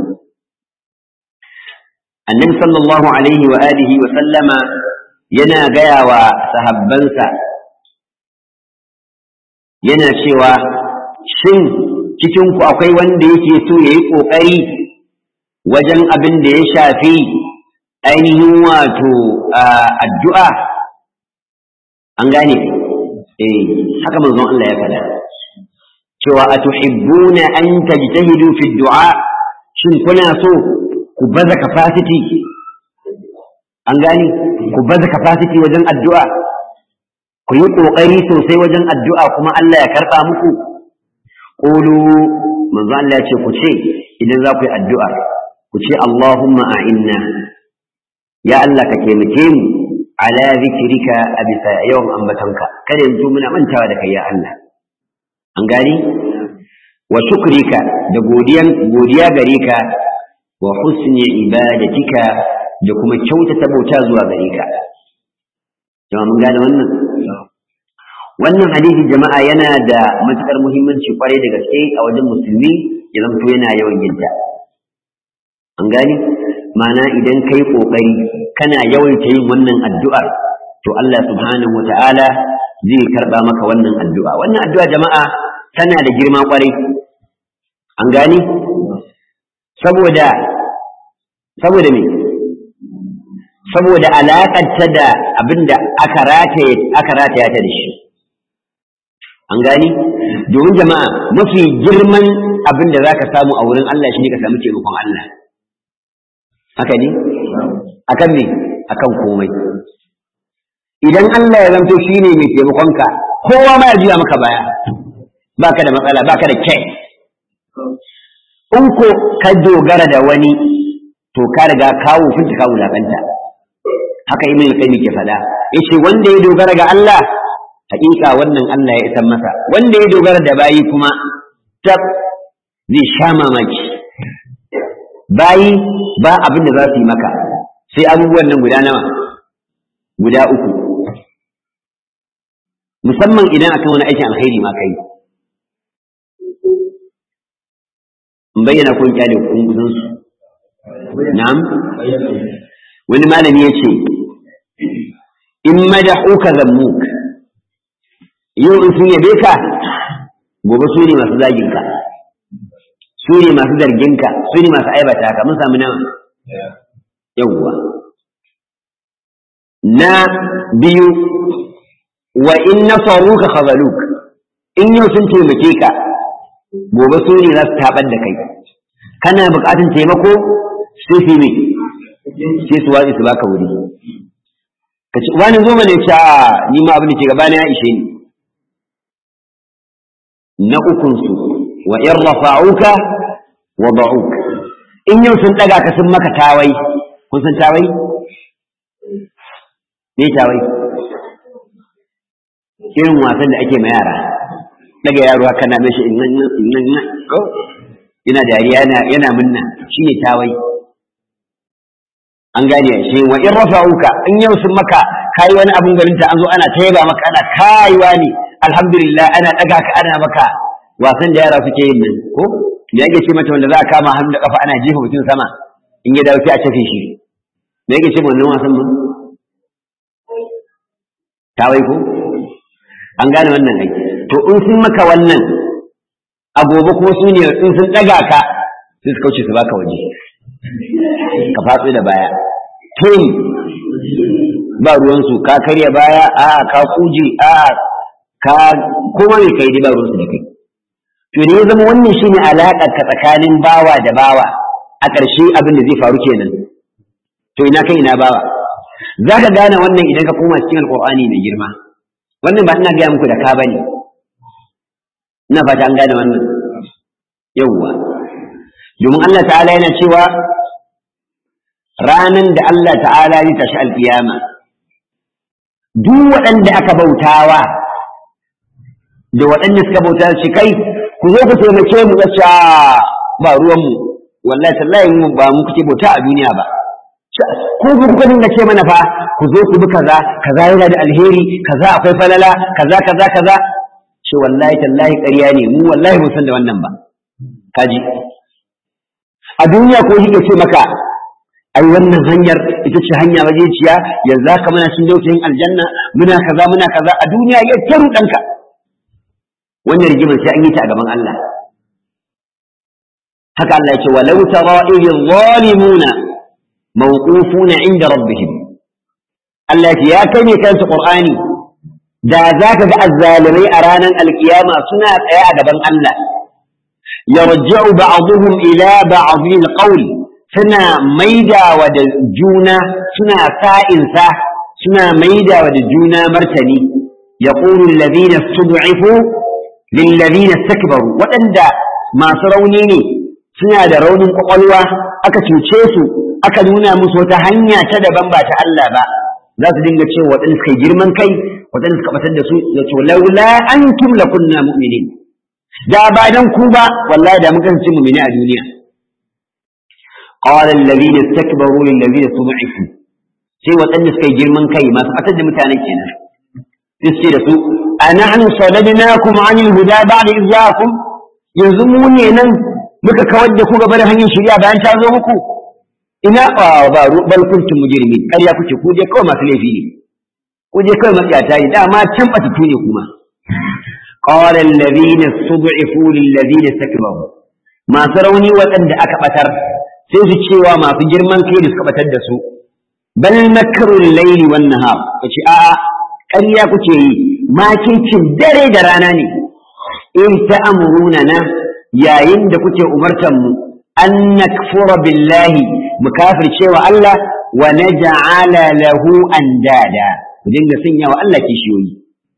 annabi sallallahu alaihi wa alihi wa sallama yana gaya wa sahabbansa yana cewa shin cikin ku akwai wanda yake so yayi kokari wajen abin da ya shafi ainihin wato addu'a an gane eh haka manzon Allah ya faɗa cewa atuhibbuna an tajtahidu fi du'a shin kuna so ku baza capacity an gane ku baza capacity wajen addu'a ku yi kokari sosai wajen addu'a kuma Allah ya karɓa muku qulu manzon Allah ya ce ku ce idan za ku yi addu'a ku ce Allahumma a'inna ya Allah ka taimake mu ala zikrika a bisa yawan ambatanka kada yanzu muna mantawa da kai ya Allah an gani wa shukrika da godiyan godiya gare ka wa husni ibadatika da kuma kyautata bauta zuwa gare ka jama'a mun gane wannan wannan hadisi jama'a yana da matukar muhimmanci kwarai da gaske a wajen musulmi ya zanto yana yawan yinta an gani ma'ana idan kai kokari kana yawaita yin wannan addu'ar to Allah subhanahu wata'ala zai karba maka wannan addu'a wannan addu'a jama'a tana da girma kwarai an gani saboda saboda me saboda alaƙarta da abinda aka rataye aka rataya ta da shi an gani domin jama'a mafi girman abin da zaka samu a wurin Allah shi ne ka samu taimakon Allah haka ne akan me akan komai idan Allah ya zanto shine mai taimakonka kowa ma ya juya maka baya baka da matsala baka da kai in ko ka dogara da wani to ka riga kawo finta ka wulakanta haka ibn al-qayyim ke faɗa yace wanda ya dogara ga Allah haƙiƙa wannan Allah ya isan masa wanda ya dogara da bayi kuma tab zai sha mamaki bayi ba abin da za su yi maka sai abubuwan nan guda nawa guda uku musamman idan akan wani aikin alkhairi ma kai in bayyana kun kyale kun kusan su na'am wani malami ya ce in madahuka zammuk yau in sun yabe ka gobe su ne masu zagin ka su ne masu zargin ka su ne masu aibata ka mun samu nawa yawwa na biyu wa in nasaruka khazaluk in yau sun taimake ka gobe su ne za su tabar da kai kana buƙatar taimako sai su ne sai su watsi su baka wuri ka ci wani zo mana ce a ni ma abin da ke gaba na ya ishe ni na ukun su wa in rafa'uka wa da'uk in yau sun ɗaga ka sun maka tawai kun san tawai me tawai irin wasan da ake ma yara daga yaro haka na mishi in nan ko yana dariya yana yana munna shine tawai an gane shi wa in rafa'uka in yau sun maka kai wani abun garin ta an zo ana tayaba maka ana kaiwa ne alhamdulillah ana daga ka ana maka wasan da yara suke yin nan ko me yake ce mata wanda za a kama hannu da kafa ana jefa mutum sama in ya dawo sai a tafe shi me yake ce wannan wasan mun tawai ko an gane wannan ai to in sun maka wannan a gobe kuma su ne in sun ɗaga ka sai su kauce su baka waje ka fatsu da baya tun ba ruwansu ka karya baya a ka kuje a ka kuma mai kai dai ba ruwansu da kai to ne ya zama wannan shine alaƙar ka tsakanin bawa da bawa a ƙarshe abin da zai faru kenan to ina kai ina bawa za ka gane wannan idan ka koma cikin alƙur'ani mai girma wannan ba ina gaya muku da ka bane ina fata an gane wannan yawwa domin Allah ta'ala yana cewa ranan da Allah ta'ala zai tashi alkiyama duk waɗanda aka bautawa da waɗanda suka bauta shi kai ku zo ku taimake mu ga ba ruwanmu wallahi tallahi mu ba mu kuke bauta a duniya ba ko ku kuka dinga ce mana fa ku zo ku bi kaza kaza yana da alheri kaza akwai falala kaza kaza kaza ce wallahi tallahi ƙarya ne mu wallahi mun san da wannan ba kaji a duniya ko shi ce maka ai wannan hanyar ita ce hanya majeciya yanzu haka muna cin dausayin aljanna muna kaza muna kaza a duniya ya taru ɗanka wannan rigimar sai an yi ta a gaban Allah haka Allah ya ce walau tara idh zalimuna mawqufuna inda rabbihim Allah ya ce ya kai ne kansa Qur'ani da za ka ga azzalimai a ranar alkiyama suna tsaye a gaban Allah yarji'u ba'dhum ila ba'dhin qawl suna maidawa da juna suna sa'insa suna maidawa da juna martani yaqulu alladhina istud'ifu lil ladina istakbaru waɗanda masu rauni ne suna da raunin kwakwalwa aka cuce su aka nuna musu wata hanya ta daban ba ta Allah ba za su dinga cewa waɗanda suka girman kai waɗanda suka batar da su ya ce laula antum lakunna mu'minin da ba dan ku ba wallahi da muka kasance mu'mini a duniya qala alladhina istakbaru lil ladina tud'ifu sai waɗanda suka girman kai masu batar da mutanen kenan sai su ce da su anahnu sadadnakum anil huda ba'da idh ja'akum yanzu mu ne nan muka kawar da ku gaba da hanyar shari'a bayan ta zo muku ina ba bal kuntum mujrimin ƙarya kuke ku je kawai masu laifi ne ku je kawai matsiyata ne dama can batutu ne kuma qala alladhina stud'ifu lil ladina istakbaru masu rauni waɗanda aka batar sai su cewa masu girman kai da suka batar da su bal makrul layli wan nahar kace a'a ƙarya kuke yi makircin dare da rana ne in ta'amuruna na yayin da kuke umartan mu an nakfura billahi mu kafircewa Allah wa naj'ala lahu andada ku dinga sanya wa Allah kishiyoyi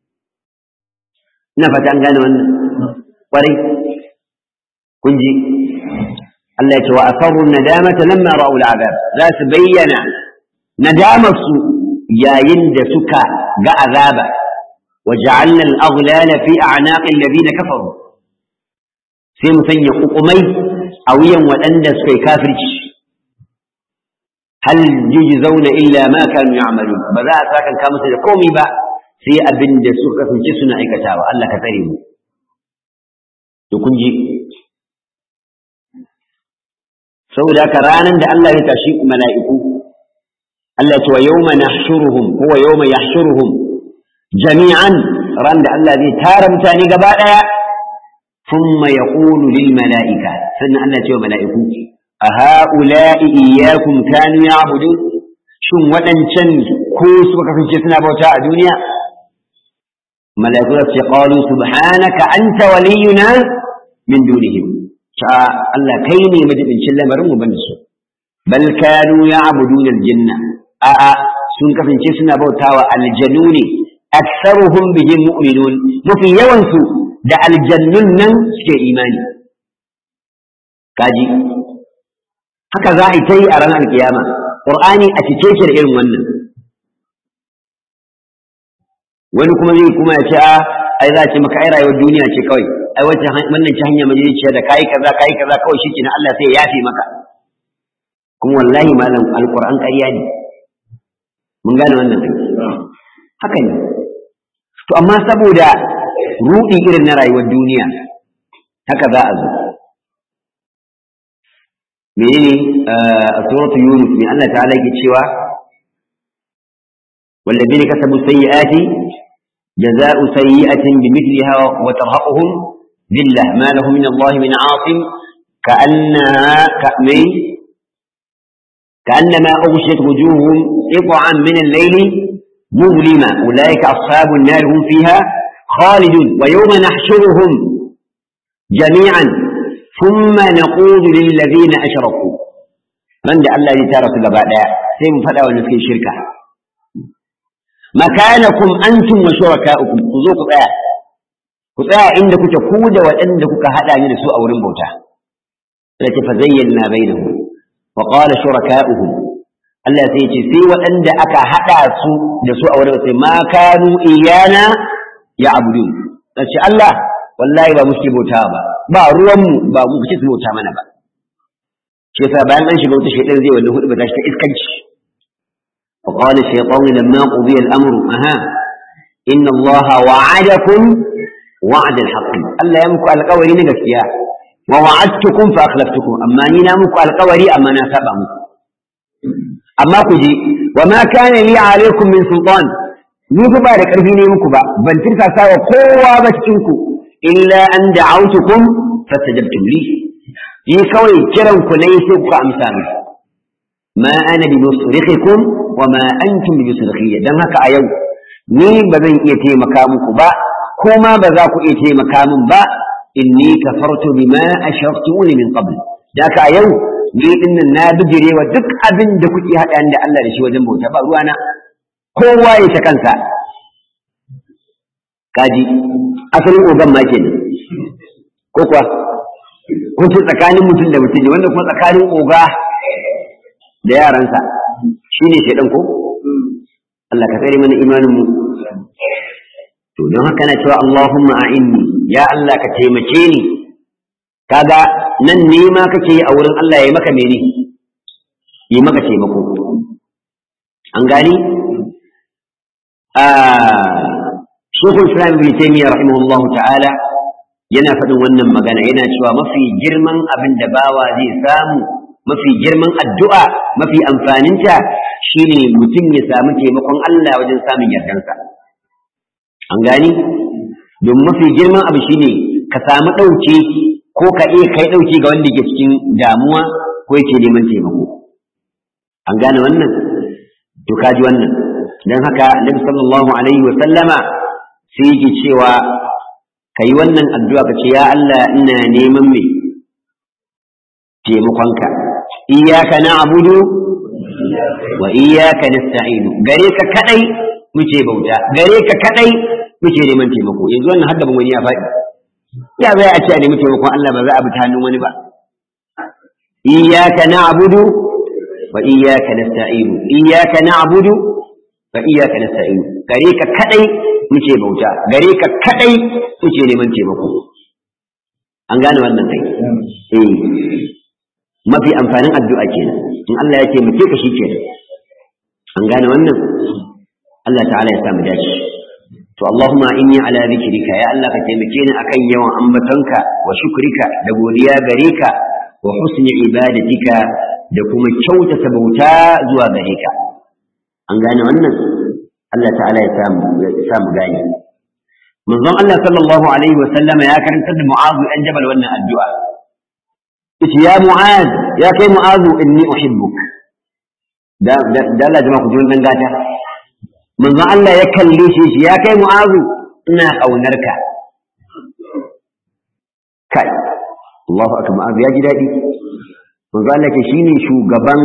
ina fata an gane wannan kwarai kun ji Allah ya ce wa asarru nadamata lamma ra'u al'azab za su bayyana nadamar su yayin da suka ga azaba wa ja'alna al-aghlala fi a'naqi alladhina kafaru sai mu sanya kukumai a wuyan waɗanda suka yi kafirci hal yujzauna illa ma kanu ya'malun ba za a sakan ka musu da komai ba sai abin da suka kasance suna aikatawa Allah ka tsare mu to kun ji saboda haka ranar da Allah ya tashi mala'iku Allah ya ce wa yawma nahshuruhum huwa yawma yahshuruhum jami'an ran da Allah zai tara mutane gaba daya ثم يقول للملائكة سنة الله تعالى ملائكة أهؤلاء إياكم كانوا يعبدون شن ودن شن كوس وكفن شسنا بوتاء الدنيا ملائكة قالوا سبحانك أنت ولينا من دونهم شاء الله كيني مجد إن شاء مرمو بنسو بل كانوا يعبدون الجنة أأ sun kasance suna bautawa aljanuni aktsaruhum bihim mu'minun mafi yawansu da aljannun nan suke imani kaji haka za a yi ta yi a ranar kiyama qur'ani a cike shi da irin wannan wani kuma zai kuma ya ce a ai za ce maka ai rayuwar duniya ce kawai ai wacce wannan ci hanya majaliciya da kai kaza kai kaza kawai shi kenan Allah sai ya yafe maka kuma wallahi malam alquran ƙarya ne mun gane wannan haka ne to amma saboda rudi irin na rayuwar duniya haka za a zo menene a suratul yunus ne Allah ta'ala yake cewa والذين كسبوا السيئات جزاء سيئة بمثلها وترهقهم ذلة ما له من الله من عاصم كأنها كأمي كأنما أغشيت وجوههم قطعا من الليل مظلمة أولئك أصحاب النار هم فيها خالدون ويوم نحشرهم جميعا ثم نقول للذين أشركوا من ده الله يتارى سبب سيم فلا ونسكن شركة مكانكم أنتم وشركاؤكم خذوكم آه ku tsaya inda kuke ku da waɗanda kuka haɗa ni da su a wurin bauta sai ce fa zayyana bainahum wa qala shuraka'uhum Allah sai ya ce sai waɗanda aka haɗa su da su a wurin sai ma kanu iyana ya abudu sai Allah wallahi ba muke bauta ba ba ruwan mu ba mu kace su bauta mana ba shi yasa bayan an shiga wata shaytan zai wannan hudu ba ta shi ta iskanci wa qala shaytanu lamma qudiya al-amru aha inna Allah wa'adakum وعد الحق الله يمكو القوري نغسيا ووعدتكم فأخلفتكم أما نينا مكو القوري أما ناسبا أما كجي وما كان لي عليكم من سلطان نيكو بارك أرفيني مكو با بل ترسى ساوى قوة بشكنكو إلا أن دعوتكم فاستجبتم لي يكوي كرنكو ليسوكو أمسامي ما أنا بمصرخكم وما أنتم بمصرخية دم هكا أيو ni ba zan iya taimaka muku ba ko ma ba za ku iya taimaka min ba inni kafartu bima ashaftuni min qabl da ka yau ni dinnan na bijire wa duk abin da kuke hada da Allah da shi wajen bauta ba ruwana kowa ya ta kansa kaji asalin ogan ma kenan ko kuwa kun tsakanin mutum da mutum ne wanda kuma tsakanin oga da yaransa shine shedan ko Allah ka tsare mana imanin mu to don haka na cewa Allahumma a'inni ya Allah ka taimake ni kaga nan ne ma kake a wurin Allah ya maka mene yi maka taimako an gani a Sheikhul Islam Ibn Taymiyyah rahimahullah ta'ala yana faɗin wannan magana yana cewa mafi girman abin da bawa zai samu mafi girman addu'a mafi amfaninta shine mutum ya samu taimakon Allah wajen samun yardansa an gani don mafi girman abu shine ka samu ɗauke ko ka iya kai ɗauke ga wanda ke cikin damuwa ko yake neman taimako an gane wannan to kaji wannan don haka annabi sallallahu alaihi wa sallama sai yake cewa ka yi wannan addu'a ka ce ya Allah ina neman me taimakonka iyaka na abudu wa iyaka nasta'inu gare ka kadai muke bauta gare ka kadai muke neman taimako yanzu wannan hadda wani ya faɗi ya bai a ce a nemi taimakon Allah ba za a bi ta hannun wani ba iyyaka na'budu wa iyyaka nasta'inu iyyaka na'budu wa iyyaka nasta'inu gare ka kadai muke bauta gare ka kadai muke neman taimako an gane wannan kai eh mafi amfanin addu'a kenan in Allah ya taimake ka shi kenan an gane wannan Allah ta'ala ya samu dace to Allahumma inni ala zikrika ya Allah ka taimake ni akan yawan ambatonka wa shukrika da godiya gare ka wa husni ibadatika da kuma kyautata bauta zuwa gare ka an gane wannan Allah ta'ala ya samu ya samu gane manzon Allah sallallahu alaihi wa sallama ya karantar da Mu'adh dan Jabal wannan addu'a yace ya Mu'adh ya kai Mu'adh inni uhibbuk da da Allah jama'a ku ji wannan gata manzo Allah ya kalle shi shi ya kai mu'azu ina kaunarka kai Allahu akbar mu'azu ya ji dadi manzo Allah ke shine shugaban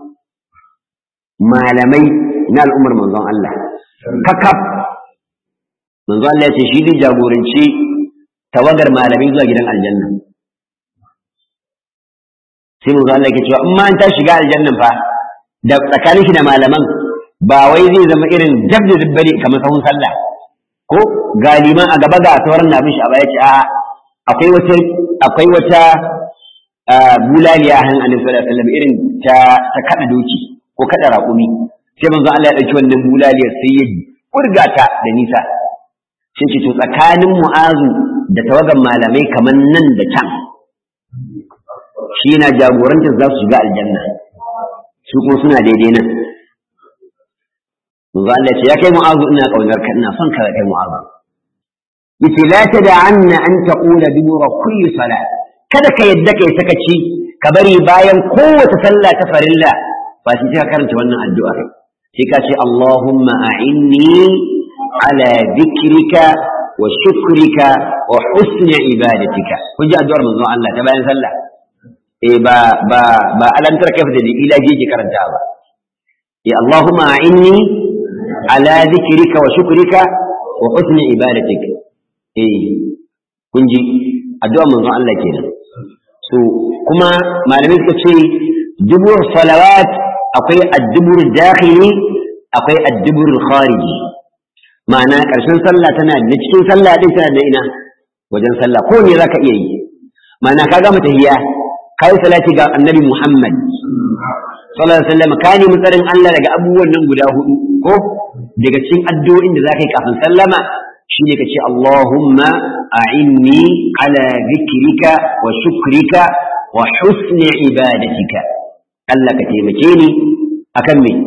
malamai na al'ummar manzon Allah kakaf manzo Allah ya ce shi ne jagoranci tawagar malamai zuwa gidan aljanna sai manzo Allah yake cewa in ma an ta shiga aljannan fa da tsakanin shi da malaman ba wai zai zama irin dab da dabbare kamar sahun sallah ko galiman a gaba ga sauran na bin shi a baya ce a akwai wata akwai wata bulaliya a hannun annabi sallallahu alaihi wasallam irin ta ta kada doki ko kada raƙumi sai manzo Allah ya dauki wannan bulaliyar sai ya burga ta da nisa sai ce to tsakanin mu'azu da tawagan malamai kamar nan da can shi yana jagorantar za su shiga aljanna su kuma suna daidai nan manzo Allah ce ya kai mu'azu ina kaunar ka ina son ka kai mu'azu yace la tad'anna an taqula dubura kulli salat kada ka yadda kai sakaci ka bari bayan kowace sallah ta farilla ba shi ka karanta wannan addu'a sai ka ce Allahumma a'inni ala dhikrika wa shukrika wa husni ibadatika kun ji addu'ar manzo Allah ta bayan sallah eh ba ba ba alantar kaifa da ila ke karanta ba eh Allahumma a'inni ala dhikrika wa shukrika wa husni ibadatika eh kun ji addu'ar manzo Allah kenan so kuma malamai suka ce dubur salawat akwai addubur dakhili akwai addubur khariji ma'ana ƙarshen sallah tana da cikin sallah din tana da ina wajen sallah ko ne zaka iya yi ma'ana ka gama tahiyya kai salati ga annabi Muhammad sallallahu alaihi wasallam ka nemi tsarin Allah daga abubuwan nan guda hudu ko daga cikin addu'o'in da zaka yi kafin sallama shine ka ce Allahumma a'inni ala dhikrika wa shukrika wa husni ibadatika Allah ka taimake ni akan me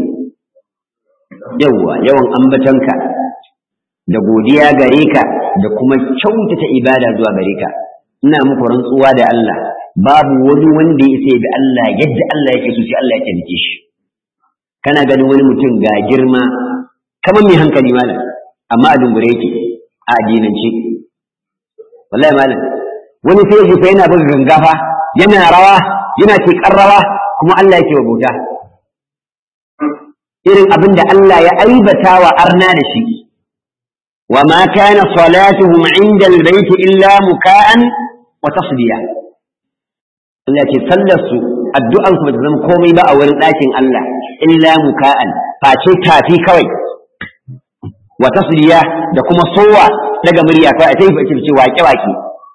yawa yawan ambatanka da godiya gare ka da kuma kyautata ibada zuwa gare ka ina muku rantsuwa da Allah babu wani wanda ya sai da Allah yadda Allah yake so sai Allah ya taimake shi kana ganin wani mutum ga girma kamar mai hankali malam amma a dungure yake a addinance wallahi malam wani sai ya fa yana buga gangafa yana rawa yana tekar rawa kuma Allah yake wa bauta irin abin da Allah ya aibata wa arna da shi wa ma kana salatuhum inda albayt illa muka'an wa tasdiya Allah ce sallar su addu'an su bata zama komai ba a wurin ɗakin Allah illa muka'an face tafi kawai wa tasdiya da kuma sowa daga murya kawai a tayi fa ce wake wake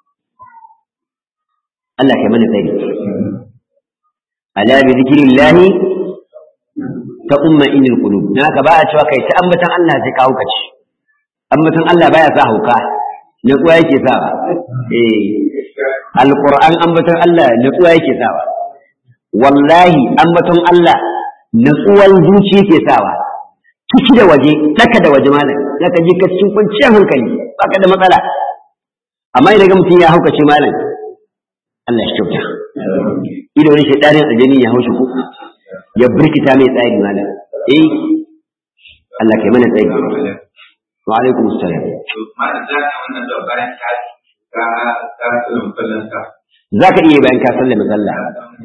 Allah kai mana tsari ala bi zikrillahi ta umma inil qulub na ka ba a cewa kai ta ambatan Allah sai ka hauka ci ambatan Allah baya sa hauka ne kuwa yake sa ba eh alquran ambatan Allah ne kuwa yake sa ba wallahi ambatan Allah natsuwan zuci yake sawa ciki da waje daka da waje malam zaka ji ka cikin kwanciyar hankali baka da matsala amma idan mutum ya haukace malam Allah shi kyauta ido wani shedanin aljani ya haushi ko ya birkita mai tsari malam eh Allah kai mana tsari wa alaikum assalam malam za ka wannan da bayan ka ka ka tsulun kullun ka zaka iya bayan ka sallama sallah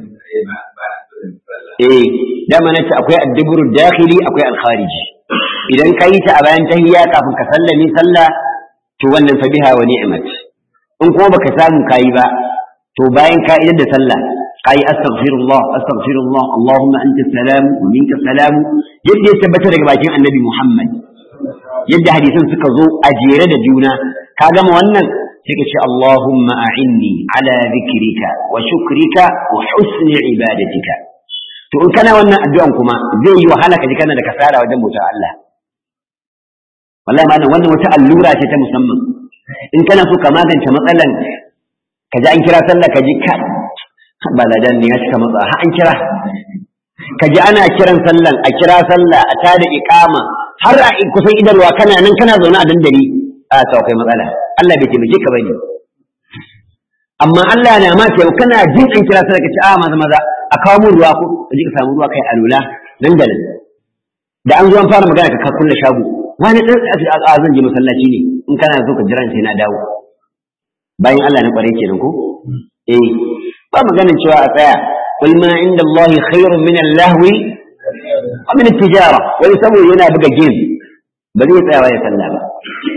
eh dama nace akwai adduburu dakhili akwai al-khariji idan ka yi ta a bayan tahiyya kafin ka sallame sallah to wannan fa biha wa ni'mat in kuma baka samu kayi ba to bayan ka idar da sallah kayi astaghfirullah astaghfirullah allahumma anta salam wa minka salam yadda ya tabbata daga bakin annabi muhammad yadda hadisan suka zo a jere da juna ka gama wannan sai ka ce allahumma a'inni ala dhikrika wa shukrika wa husni ibadatika to in kana wannan addu'an kuma zai yi wahala ka ji kana da kasara wajen bautar Allah wallahi malam wannan wata allura ce ta musamman in kana so ka magance matsalan ka ji an kira sallah ka ji ka ba ladan ne ya cika matsa ha an kira ka ji ana kiran sallan a kira sallah a tada iqama har a kusan idarwa kana nan kana zaune a dandali a to akwai matsala Allah bai taimake ka bane amma Allah na ma ce kana jin an kira sallah ka ce a maza maza a kawo mu ruwa ko ka ji ka samu ruwa kai alula nan da nan da an zo an fara magana ka kulle shago wani dan a zan je masallaci ne in kana so ka jira sai na dawo bayan Allah na kware kenan ko eh ba maganin cewa a tsaya qul ma inda Allah khairun min al-lahwi wa min at-tijara wani saboda yana buga game ba zai tsaya ya sallah ba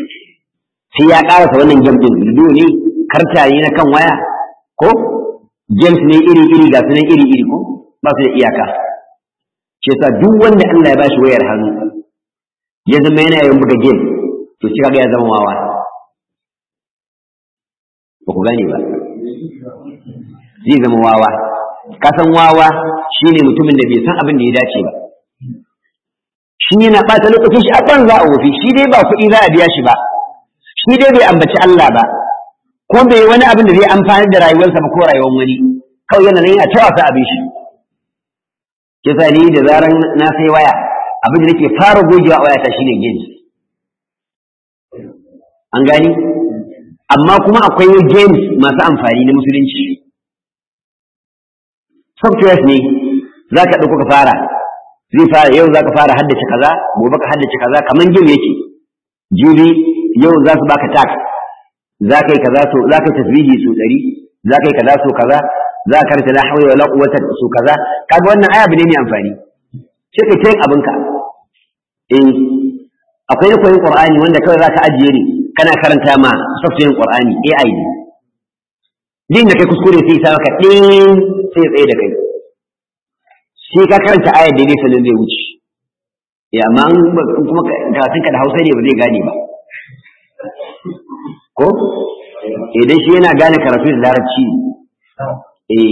sai ya karasa wannan game din ludo ne karta ne na kan waya ko games ne iri-iri ga sunan iri-iri ko ba su da iyaka shi yasa duk wanda Allah ya bashi wayar hannu ya zama yana yin buga game to shi kaga ya zama wawa ba ku gane ba zai zama wawa ka san wawa shine mutumin da bai san abin da ya dace ba shi yana ɓata lokacin shi a banza a wofi shi dai ba kuɗi za a biya shi ba shi dai bai ambaci Allah ba ko bai yi wani abin da zai amfani da rayuwarsa ba ko rayuwar wani kawai yana nan yana ta wasa abin shi kisa ni da zaran na sai waya abin da nake fara gogewa a wayata shine games an gani amma kuma akwai games masu amfani na musulunci softwares ne za ka ɗauko ka fara zai fara yau za ka fara haddace kaza gobe ka haddace kaza kamar game yake jibi yau za su baka tax za ka yi kaza so za ka yi tasbihi so ɗari za ka yi kaza so kaza za ka karanta la hawla wala quwwata so kaza kaga wannan aya bane mai amfani sai ka tayin abinka eh akwai na koyin qur'ani wanda kawai za ka ajiye ne kana karanta ma software qur'ani AI ne din da kai kuskure sai sa ka din sai tsaye da kai sai ka karanta ayar da ne sanin zai wuce ya amma kuma karatunka da hausa ne ba zai gane ba ko idan shi yana gane karatu da larabci eh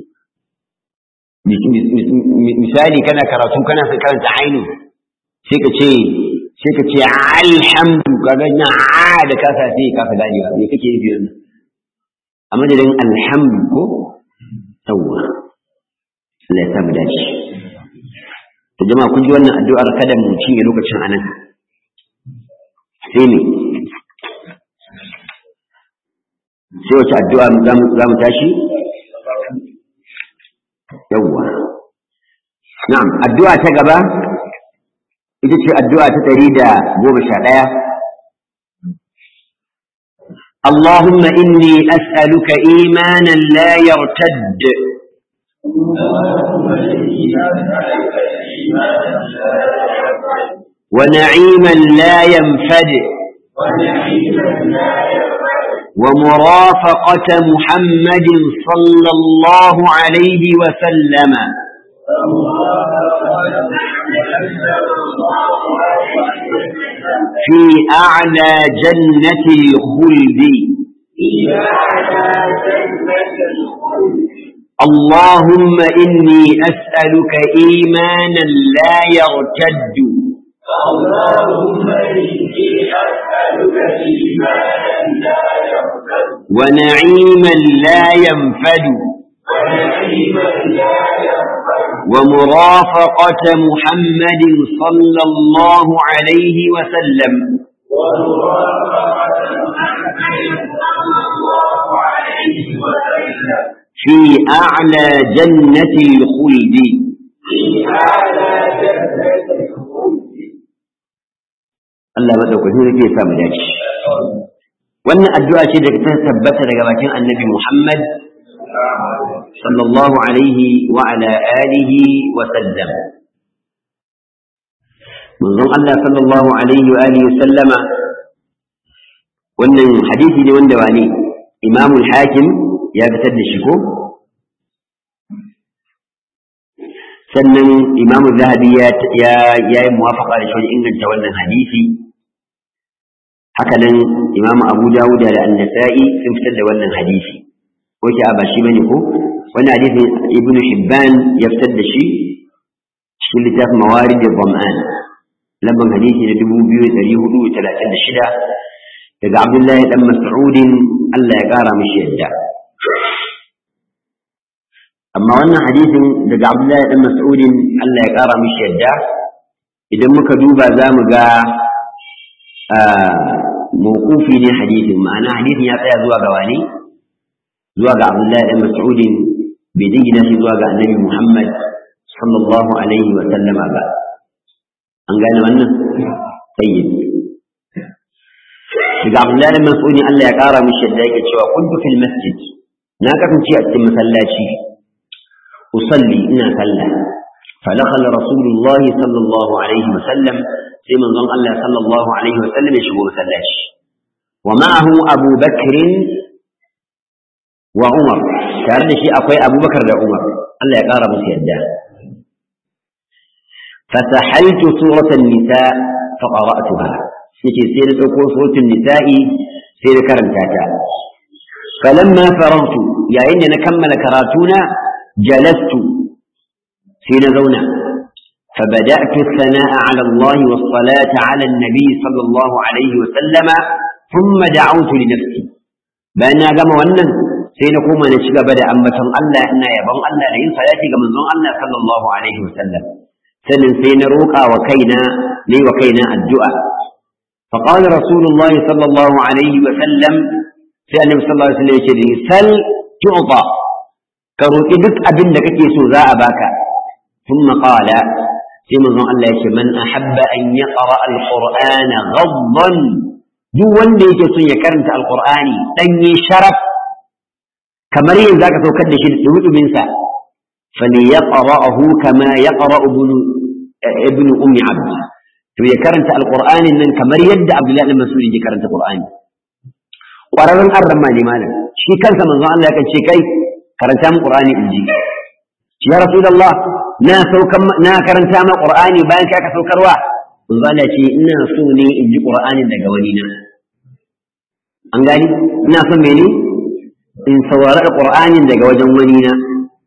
misali kana karatu kana sai karanta ainu sai ka ce sai ka ce alhamdu kaga na a da ka sa sai ka fa gane ba me kake nufi wannan a madadin alhamdu ko yawwa Allah ya samu dace to jama'a kun ji wannan addu'ar kada mu cinye lokacin anan sai ne sai wace addu'a za mu tashi yawwa na'am addu'a ta gaba ita ce addu'a ta ɗari da goma sha ɗaya اللهم إني أسألك إيمانا لا يرتد ونعيما لا ينفد ومرافقة محمد صلى الله عليه وسلم في أعلى جنة الخلد اللهم إني أسألك إيمانا لا يرتد اللهم إني أسألك إيمانا لا يرتد ونعيما لا ينفد ونعيما لا ينفد ومرافقة محمد صلى الله عليه وسلم ومرافقة محمد صلى الله عليه وسلم في أعلى جنة الخلد في أعلى جنة الخلد Allah madaukakin sarki ya samu dace wannan addu'a ce da ta tabbata daga bakin Annabi Muhammad sallallahu alaihi wa ala alihi wa sallam manzon Allah sallallahu alaihi wa alihi wa sallama wannan hadisi ne wanda wane Imam al-Hakim ya fitar da shi ko sannan Imam Zahabi ya ya yi muwafaqa da shi wajen inganta wannan hadisi haka nan Imam Abu Dawud da An-Nasa'i sun fitar da wannan hadisi ko ki ba shi bane ko wannan hadisi Ibn Hibban ya fitar da shi cikin littafin Mawarid al-Dhama'an lamban hadisi na 2436 daga Abdullahi dan Mas'ud Allah ya kara mishi yadda amma wannan hadisin daga Abdullahi dan Mas'ud Allah ya kara mishi yadda idan muka duba za mu ga mawqufi ne hadisin ma'ana hadisin ya tsaya zuwa ga wani zuwa ga Abdullahi dan Mas'ud bai dingina shi zuwa ga Annabi Muhammad sallallahu alaihi wa sallama ba an gane wannan tayyib daga Abdullahi dan Mas'ud Allah ya kara mishi yadda yake cewa kuntu fil masjid na kasance a cikin masallaci usalli ina sallah فدخل رسول الله صلى الله عليه وسلم في من ظن الله صلى الله عليه وسلم يشبه مسلاش ومعه أبو بكر وعمر tare da shi akwai abubakar da umar Allah ya ƙara musu yadda فسحلت سورة النساء فقرأتها يتي سير تكون سورة النساء سير كرمتاتا فلما فرغت يا إن نكمل كراتونا جلست في نزونا فبدأت الثناء على الله والصلاة على النبي صلى الله عليه وسلم ثم دعوت لنفسي بأن أقام ونن سينقوم نشغى بدأ أمة الله إن يبون الله لئن صلاتي كمن الله صلى الله عليه وسلم sannan sai na roƙa wa kaina ne wa kaina addu'a فقال رسول الله صلى الله عليه وسلم sai annabi sallallahu alaihi wasallam ya ce sal tu'ta ka roƙi duk abin da kake so za a baka thumma qala sai manzon Allah ya ce man ahabba an yaqra al-qur'ana ghaddan duk wanda yake son ya karanta al-qur'ani danye sharaf kamar yanzu zaka saukar da shi da dumin sa فليقرأه كما يقرأ ابن ابن أم عبد to ya karanta alqur'ani nan kamar yadda abdullahi bin mas'ud yake karanta qur'ani ƙwararren arrama ne malam shi kansa manzon Allah yakan ce kai karanta mu qur'ani in ji ya rasulullah na saukan na karanta ma qur'ani bayan ka saukarwa manzon Allah ce ina so ne in ji qur'ani daga wani na an gani ina son mene in saurari qur'ani daga wajen wani na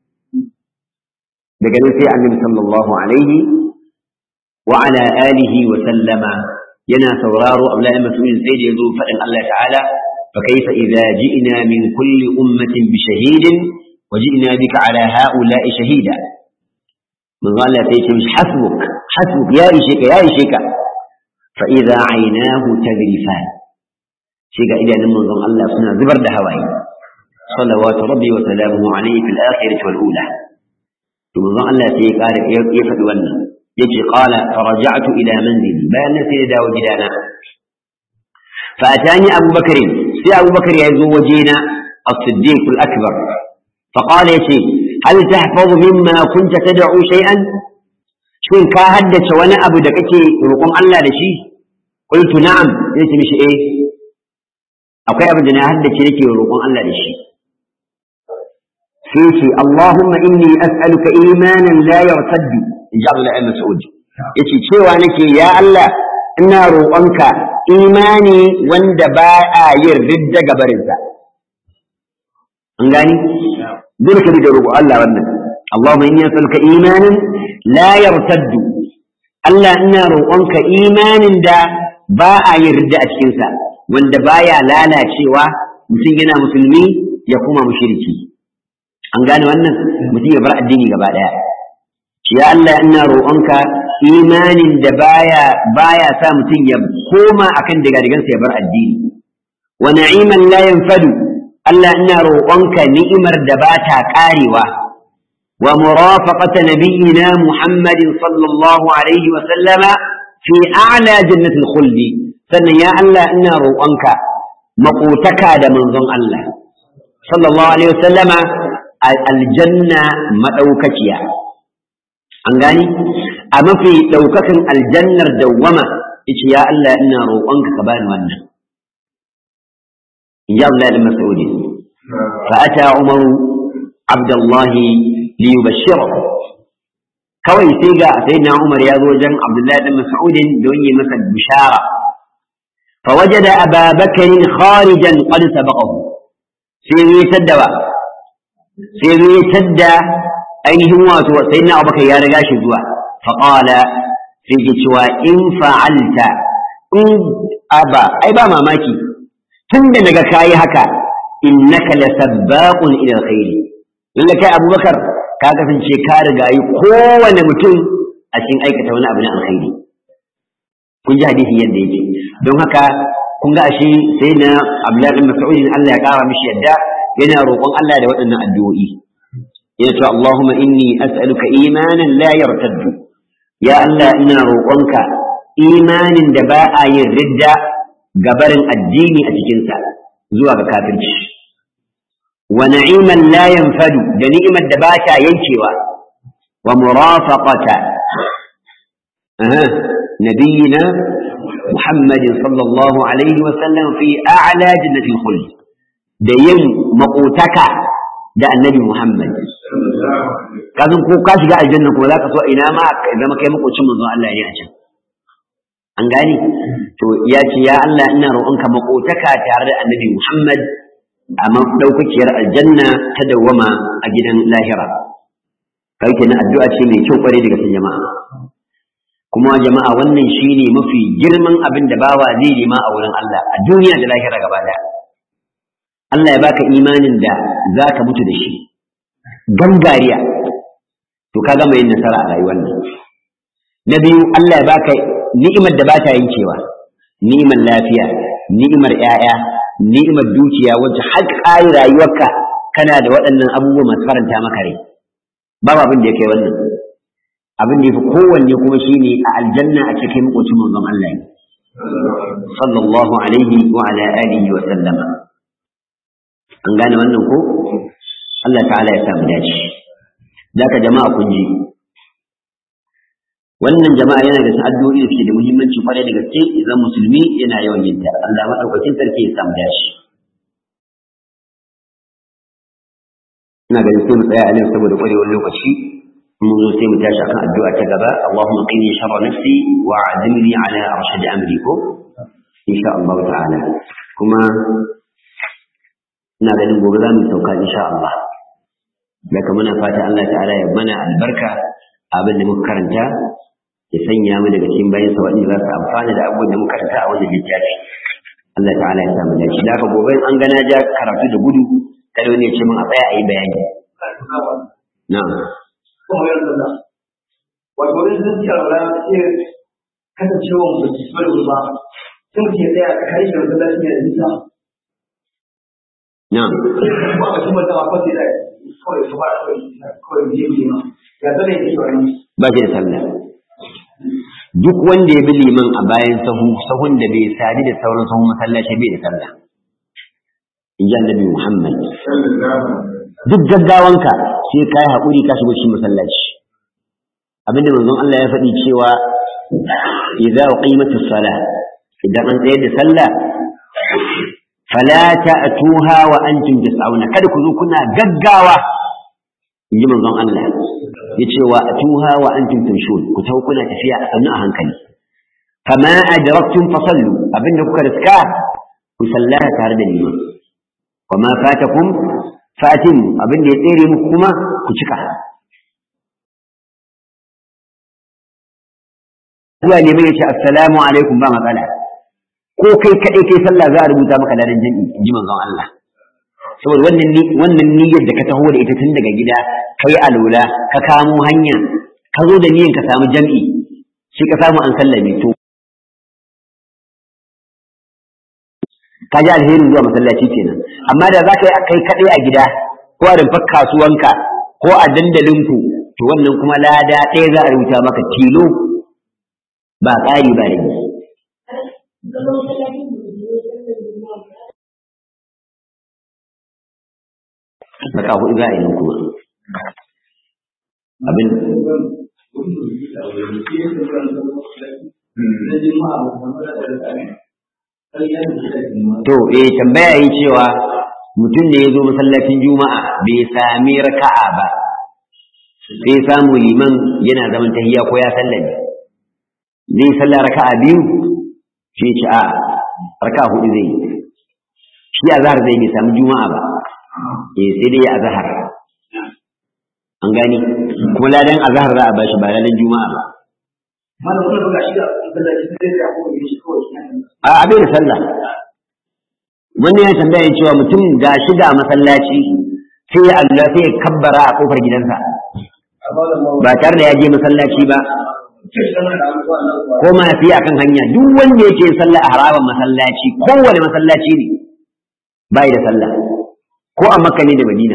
daga nan sai annabi sallallahu alaihi wa ala alihi wa sallama yana sauraro Abdullahi Mas'ud sai da yazo fadin Allah ta'ala fa kaifa idza ji'na min kulli ummatin bi shahidin wa ji'na bika ala ha'ula'i shahida manzo Allah sai ce hasbuk hasbuk ya ishe ka ya ishe ka fa idza aynahu tadrifan shi ga idanun manzon Allah suna zubar da hawaye salawatu rabbi wa salamuhu alayhi fil akhirati wal ula to manzon Allah sai ya kare ya faɗi wannan yace qala faraja'tu ila manzili bayan nan sai ya dawo gidana fa atani Abu Bakr sai Abu Bakr ya zo wajena as-siddiq al-akbar fa qala yace hal tahfazu mimma kunta tad'u shay'an shin ka haddace wani abu da kake roƙon Allah da shi qultu na'am yace mishi eh akwai abin da na haddace nake roƙon Allah da shi sai ce Allahumma inni as'aluka imanan la yartaddu in ji Abdullahi Mas'ud yace cewa nake ya Allah ina roƙonka imani wanda ba a yin ridda gabarinsa an gani dole ka da roƙo Allah wannan Allahumma inni as'aluka imanan la yartaddu Allah ina roƙonka imanin da ba a yin ridda a cikinsa wanda baya lalacewa mutum yana musulmi ya kuma mushriki an gane wannan mutum ya bar addini gaba daya ya Allah ina roƙonka imanin da baya baya sa mutum ya koma akan digadigansa ya bar addini wa na'iman la yanfadu Allah ina roƙonka ni'imar da ba ta ƙarewa wa murafaqata nabiyyina Muhammadin sallallahu alaihi wa sallama fi a'la jannatil khuldi sannan ya Allah ina roƙonka maƙotaka da manzon Allah sallallahu alaihi wa sallama aljanna madaukakiya an gani a mafi daukakan aljannar dawwama yace ya Allah ina roƙonka ka bani wannan ya Allah da mas'udi fa ata umar abdullah li yubashshirahu kawai sai ga sayyidina umar ya zo wajen abdullahi bin mas'ud don yi masa bishara fa wajada ababakar kharijan qad sabaqahu sai ya taddawa sai zai tadda ainihin wato sai na abubakar ya riga shi zuwa faƙala sai ke cewa in fa'alta in aba ai ba mamaki tun da naga kayi haka innaka la sabbaqun ila alkhairi lalle kai abubakar ka kasance ka riga yi kowane mutum a cikin aikata wani abu na alkhairi kun ji hadisi yadda yake don haka kun ga ashe sai na abdullahi bin mas'ud Allah ya kara mishi yadda yana roƙon Allah da waɗannan addu'o'i yana cewa Allahumma inni as'aluka imanan la yartaddu ya Allah ina roƙonka imanin da ba a yin ridda gabarin addini a cikinsa zuwa ga kafirci wa na'iman la yanfadu da ni'imar da ba ta yankewa wa murafaqata nabiyina Muhammadin sallallahu alaihi wa sallam fi a'la jannatil khuld da yin maƙotaka da annabi Muhammad kazan ko ka shiga aljanna kuma zaka so ina ma ka zama kai makocin manzon Allah ne a can an gani to ya ce ya Allah ina roƙonka makotaka tare da annabi Muhammad a maɗaukakiyar aljanna ta dawwama a gidan lahira kai kenan addu'a ce mai kyau kwarai daga sun jama'a kuma jama'a wannan shine mafi girman abin da bawa zai nema a wurin Allah a duniya da lahira gaba daya Allah ya baka imanin da zaka mutu da shi gangariya to ka gama yin nasara a rayuwar nan na biyu Allah ya baka ni'imar da bata yankewa ni'imar lafiya ni'imar 'ya'ya, ni'imar dukiya wacce har ƙari rayuwarka kana da waɗannan abubuwa masu faranta maka rai babu abin da ya kai wannan abin da ya fi kowanne kuma shine a aljanna a cikin makocin manzon Allah sallallahu alaihi wa ala alihi wa sallama an gane wannan ko Allah ta'ala ya samu dace zaka jama'a kun ji wannan jama'a yana da addu'o'i da suke da muhimmanci kwarai da gaske idan musulmi yana yawan yin ta Allah madaukakin sarki ya samu dace ina ganin sai mu tsaya a nan saboda kwarewar lokaci mun zo sai mu tashi akan addu'a ta gaba Allahumma qini sharra nafsi wa azimni ala arshad amri ko insha Allah ta'ala kuma ina ganin gobe za mu sauka insha Allah daga muna fata Allah ta'ala ya mana albarka abin da muka karanta ya sanya mu daga cikin bayan sa waɗanda za su amfana da abubuwan da muka karanta a wannan littafi Allah ta'ala ya samu dace da gobe an gana ja karatu da gudu kada wani ya ce min a tsaya a yi bayani na'am wato wani zuciya ra ce kasancewa mu da bari ba sun ke tsaya a kai da wanda shi ne nisa na'am ba a kuma da ba sai da kawai su ba kawai kawai je ne ma ya zane yake wani ba shi da sallah duk wanda ya bi liman a bayan sahu sahun da bai sadi da sauran sahun masallaci bai da sallah in ji annabi Muhammad duk gaggawanka sai ka yi haƙuri ka shigo cikin masallaci abinda manzon Allah ya faɗi cewa idza uqimatus salah idan an tsayar da sallah fala ta'tuha wa antum tas'auna kada ku zo kuna gaggawa inji manzon Allah yace wa atuha wa antum tamshun ku tawo kuna tafiya a sannu a hankali fama adraktum fasallu abinda kuka riska ku sallaha tare da liman wama fatakum fatin abinda ya tsere muku kuma ku cika zuwa neman ya ce assalamu alaikum ba matsala ko kai kaɗai kai sallah za a rubuta maka ladan jami'i in ji manzon Allah saboda wannan wannan niyyar da ka taho da ita tun daga gida kai alula ka kamo hanya ka zo da niyyar ka samu jami'i sai ka samu an sallame to ka ji alherin zuwa masallaci kenan amma da za ka yi kai kaɗai a gida ko a rumfar kasuwanka ko a dandalinku to wannan kuma lada ɗaya za a rubuta maka tilo ba ƙari ba rage Raka hudu za a yi kuma. Abin To, eh tambaya yi cewa mutum da ya zo masallacin Juma'a bai sami raka'a ba, sai samu liman yana zaman tahiya ko ya sallame. Zai sallah raka'a biyu, shi ce a raka'a hudu zai yi. Shi a zahar zai bai sami Juma'a ba. eh sai dai ya azhar an gani kuma ladan azhar za a bashi ba ladan juma'a ba mana kuma buga shi da masallaci sai da ko yi shi kawai a abin da sallah wannan ya tambaya cewa mutum ga shi da masallaci sai ya Allah sai ya kabbara a kofar gidansa ba tare da ya je masallaci ba ko ma fi akan hanya duk wanda yake sallah a haraban masallaci kowane masallaci ne bai da sallah ko a makka ne da madina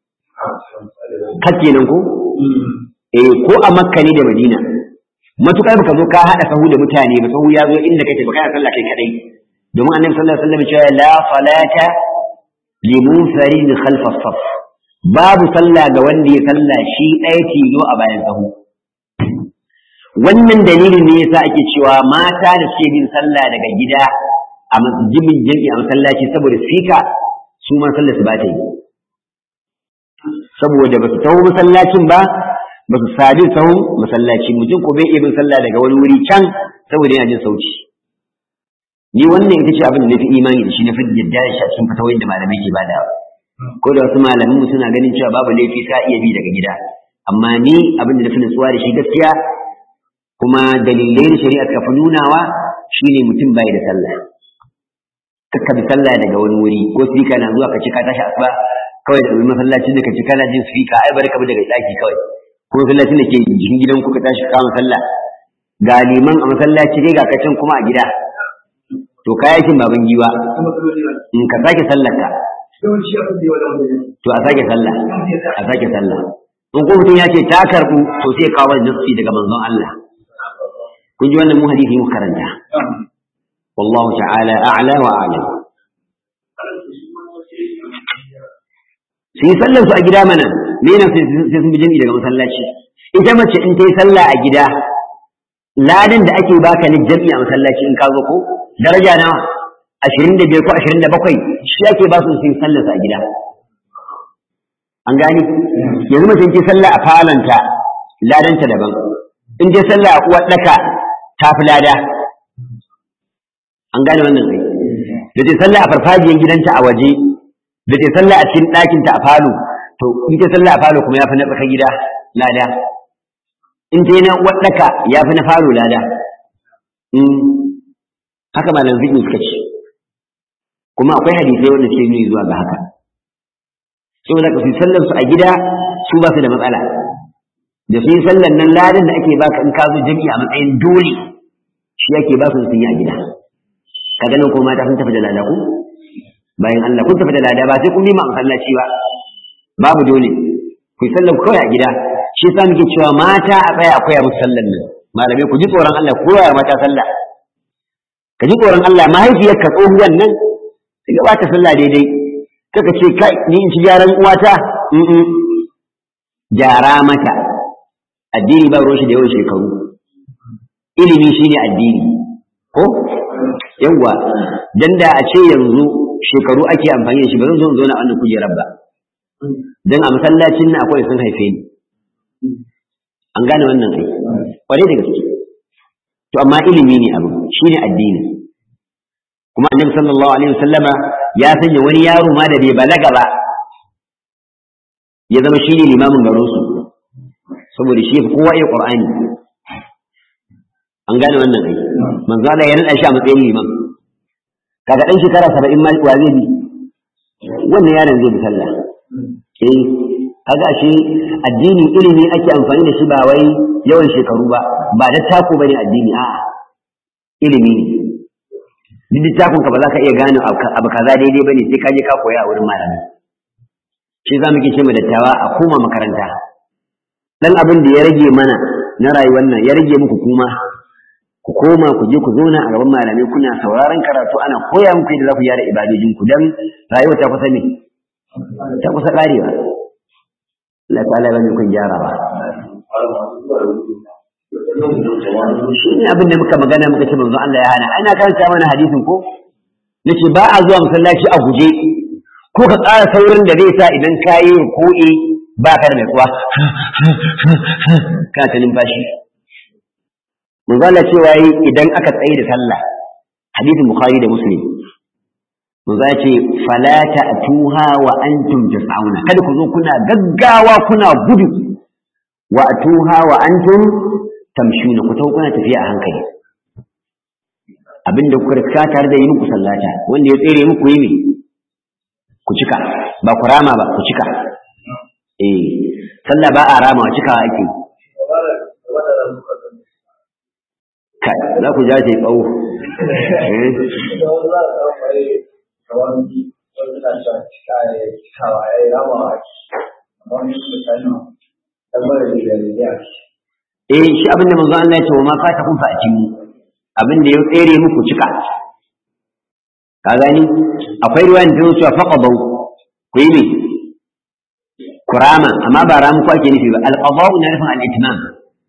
kake nan ko eh ko a makka ne da madina matukar baka zo ka hada sahu da mutane ba sahu ya zo inda kake baka sallah kai kadai domin annabi sallallahu alaihi wasallam cewa la salata li munfarid khalf as-saf babu sallah ga wanda ya sallah shi ɗaya tilo a bayan sahu wannan dalilin ne yasa ake cewa mata da suke bin sallah daga gida a masjidin jami'a masallaci saboda sika su ma sallar su ba ta yi saboda ba su taho masallacin ba ba su sadu sahun masallaci mutum ko bai iya bin sallah daga wani wuri can saboda yana jin sauci ni wannan ita ce abin da nafi imani da shi na fi yadda shi a cikin fatawoyin da malamai ke bada ko da wasu malamin suna ganin cewa babu laifi ka iya bi daga gida amma ni abin da nafi nutsuwa da shi gaskiya kuma dalilai na shari'a ka fi nunawa shine mutum bai da sallah kakka bi sallah daga wani wuri ko sika na zuwa ka ci ka tashi asuba kawai da masallacin da ka ci kana jin sika ai bari ka bi daga daki kawai ko masallacin da ke jikin gidan ku ka tashi ka kama sallah ga liman a masallaci dai ga kacin kuma a gida to kayakin baban giwa in ka sake sallar ka to a sake sallah a sake sallah in ko mutum ya ce ta karbu to sai kawo nafsi daga manzon Allah kun ji wannan mu hadisi mu karanta wallahu ta'ala a'la wa a'lam su yi sallar su a gida mana me yana sai sun bi jami'i daga masallaci ita mace in ta yi sallah a gida ladan da ake baka ni jami'i a masallaci in ka zo ko daraja nawa ashirin da biyar ko ashirin da bakwai shi ake ba su sun sallar su a gida an gani yanzu mace in ce sallah a falanta ladanta daban in ce sallah a uwar daka ta fi lada an gane wannan kai da ce sallah a farfajiyar gidanta a waje da ce sallah a cikin ɗakinta a falo to in ce sallah a falo kuma ya fi na tsaka gida lada in ce na waɗaka ya fi na falo lada haka malam fiƙi suka ce kuma akwai hadisai wanda ke nuni zuwa ga haka saboda ka fi sallar su a gida su ba su da matsala da su yi sallar nan ladan da ake baka in ka zo jami'a a matsayin dole shi ake ba su sun yi a gida ka ganin ko mata sun tafi da lada ku bayan Allah kun tafi da lada ba sai kun bi ma masallaci ba babu dole ku yi sallar kawai a gida shi yasa muke cewa mata a tsaya akwai a musu sallar nan malamai ku ji tsoron Allah ku koya mata sallah ka ji tsoron Allah mahaifiyarka tsohuwan nan ta gabata sallah daidai kaka ce kai ni in ci gyaran uwata gyara mata addini ba ruwan shi da yawan shekaru ilimi shine addini ko yawwa dan da a ce yanzu shekaru ake amfani da shi ba zan zo in zauna a wannan kujerar ba dan a masallacin nan akwai sun haife ni an gane wannan ai kwarai da gaske to amma ilimi ne abu shine addini kuma annabi sallallahu alaihi wasallama ya sanya wani yaro ma da bai balaga ba ya zama shine limamin garin su saboda shi fi kowa iya qur'ani an gane wannan ai manzo Allah ya nada shi a matsayin liman kaga dan shekara 70 ma wa zai bi wannan yaron zai bi sallah eh kaga shi addini ilimi ake amfani da shi ba wai yawan shekaru ba ba da tako bane addini a'a ilimi ne duk littafin ka ba za ka iya gane abu kaza daidai bane sai ka je ka koya a wurin malami shi za mu ke ce mu dattawa a koma makaranta dan abin da ya rage mana na rayuwar nan ya rage muku kuma ku koma ku je ku zauna a gaban malamai kuna sauraron karatu ana koya muku yadda za ku gyara ibadojin ku dan rayuwa ta kusa ne ta kusa karewa Allah ta'ala ya bani kun gyarawa shi ne abin da muka magana muka ce manzo Allah ya hana ana karanta mana hadisin ko nace ba a zuwa masallaci a guje ko ka ƙara saurin da zai sa idan ka yi ko'i ba ka da mai kuwa kana ta numfashi manzo Allah cewa yi idan aka tsaye da sallah hadisin bukhari da muslim manzo ya ce fala ta'tuha wa antum tas'auna kada ku zo kuna gaggawa kuna gudu wa atuha wa antum tamshuna ku tawo kuna tafiya a hankali abinda kuka riska tare da yi muku sallata wanda ya tsere muku yi me ku cika ba ku rama ba ku cika eh sallah ba a rama wa cikawa ake kai za ku jaje tsawo eh shi abinda manzo Allah ya ce wa ma fata kun fa mu abinda ya tsere muku cika ka gani akwai ruwan da cewa faqadu ku yi ne kurama amma ba ramu ko ake nufi ba alqada'u na nufin al-itmam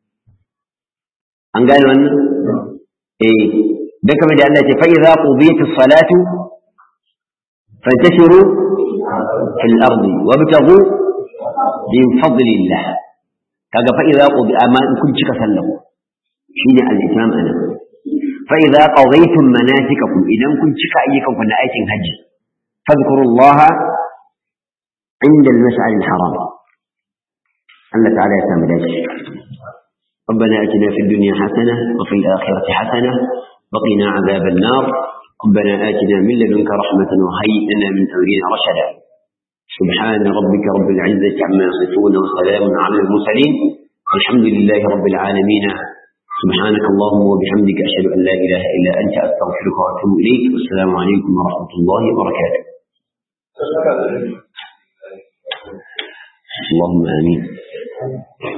an gane wannan eh dan kamar da Allah ya ce fa idza qudiyat as-salatu fantashiru fil ardi wabtaghu min fadlillah kaga fa idza qudi amma in kun cika sallahu shine al-itimam anan fa idza qadaytum manasikakum idan kun cika ayyukan ku na aikin haji fadhkurullaha inda al-mash'ar al-haram Allah ta'ala ya samu dace ربنا اتنا في الدنيا حسنه وفي الاخره حسنه وقنا عذاب النار ربنا آتنا من لدنك رحمة وهيئ لنا من أمرنا رشدا سبحان ربك رب العزة عما يصفون وسلام على المرسلين والحمد لله رب العالمين سبحانك اللهم وبحمدك أشهد أن لا إله إلا أنت أستغفرك وأتوب إليك والسلام عليكم ورحمة الله وبركاته اللهم آمين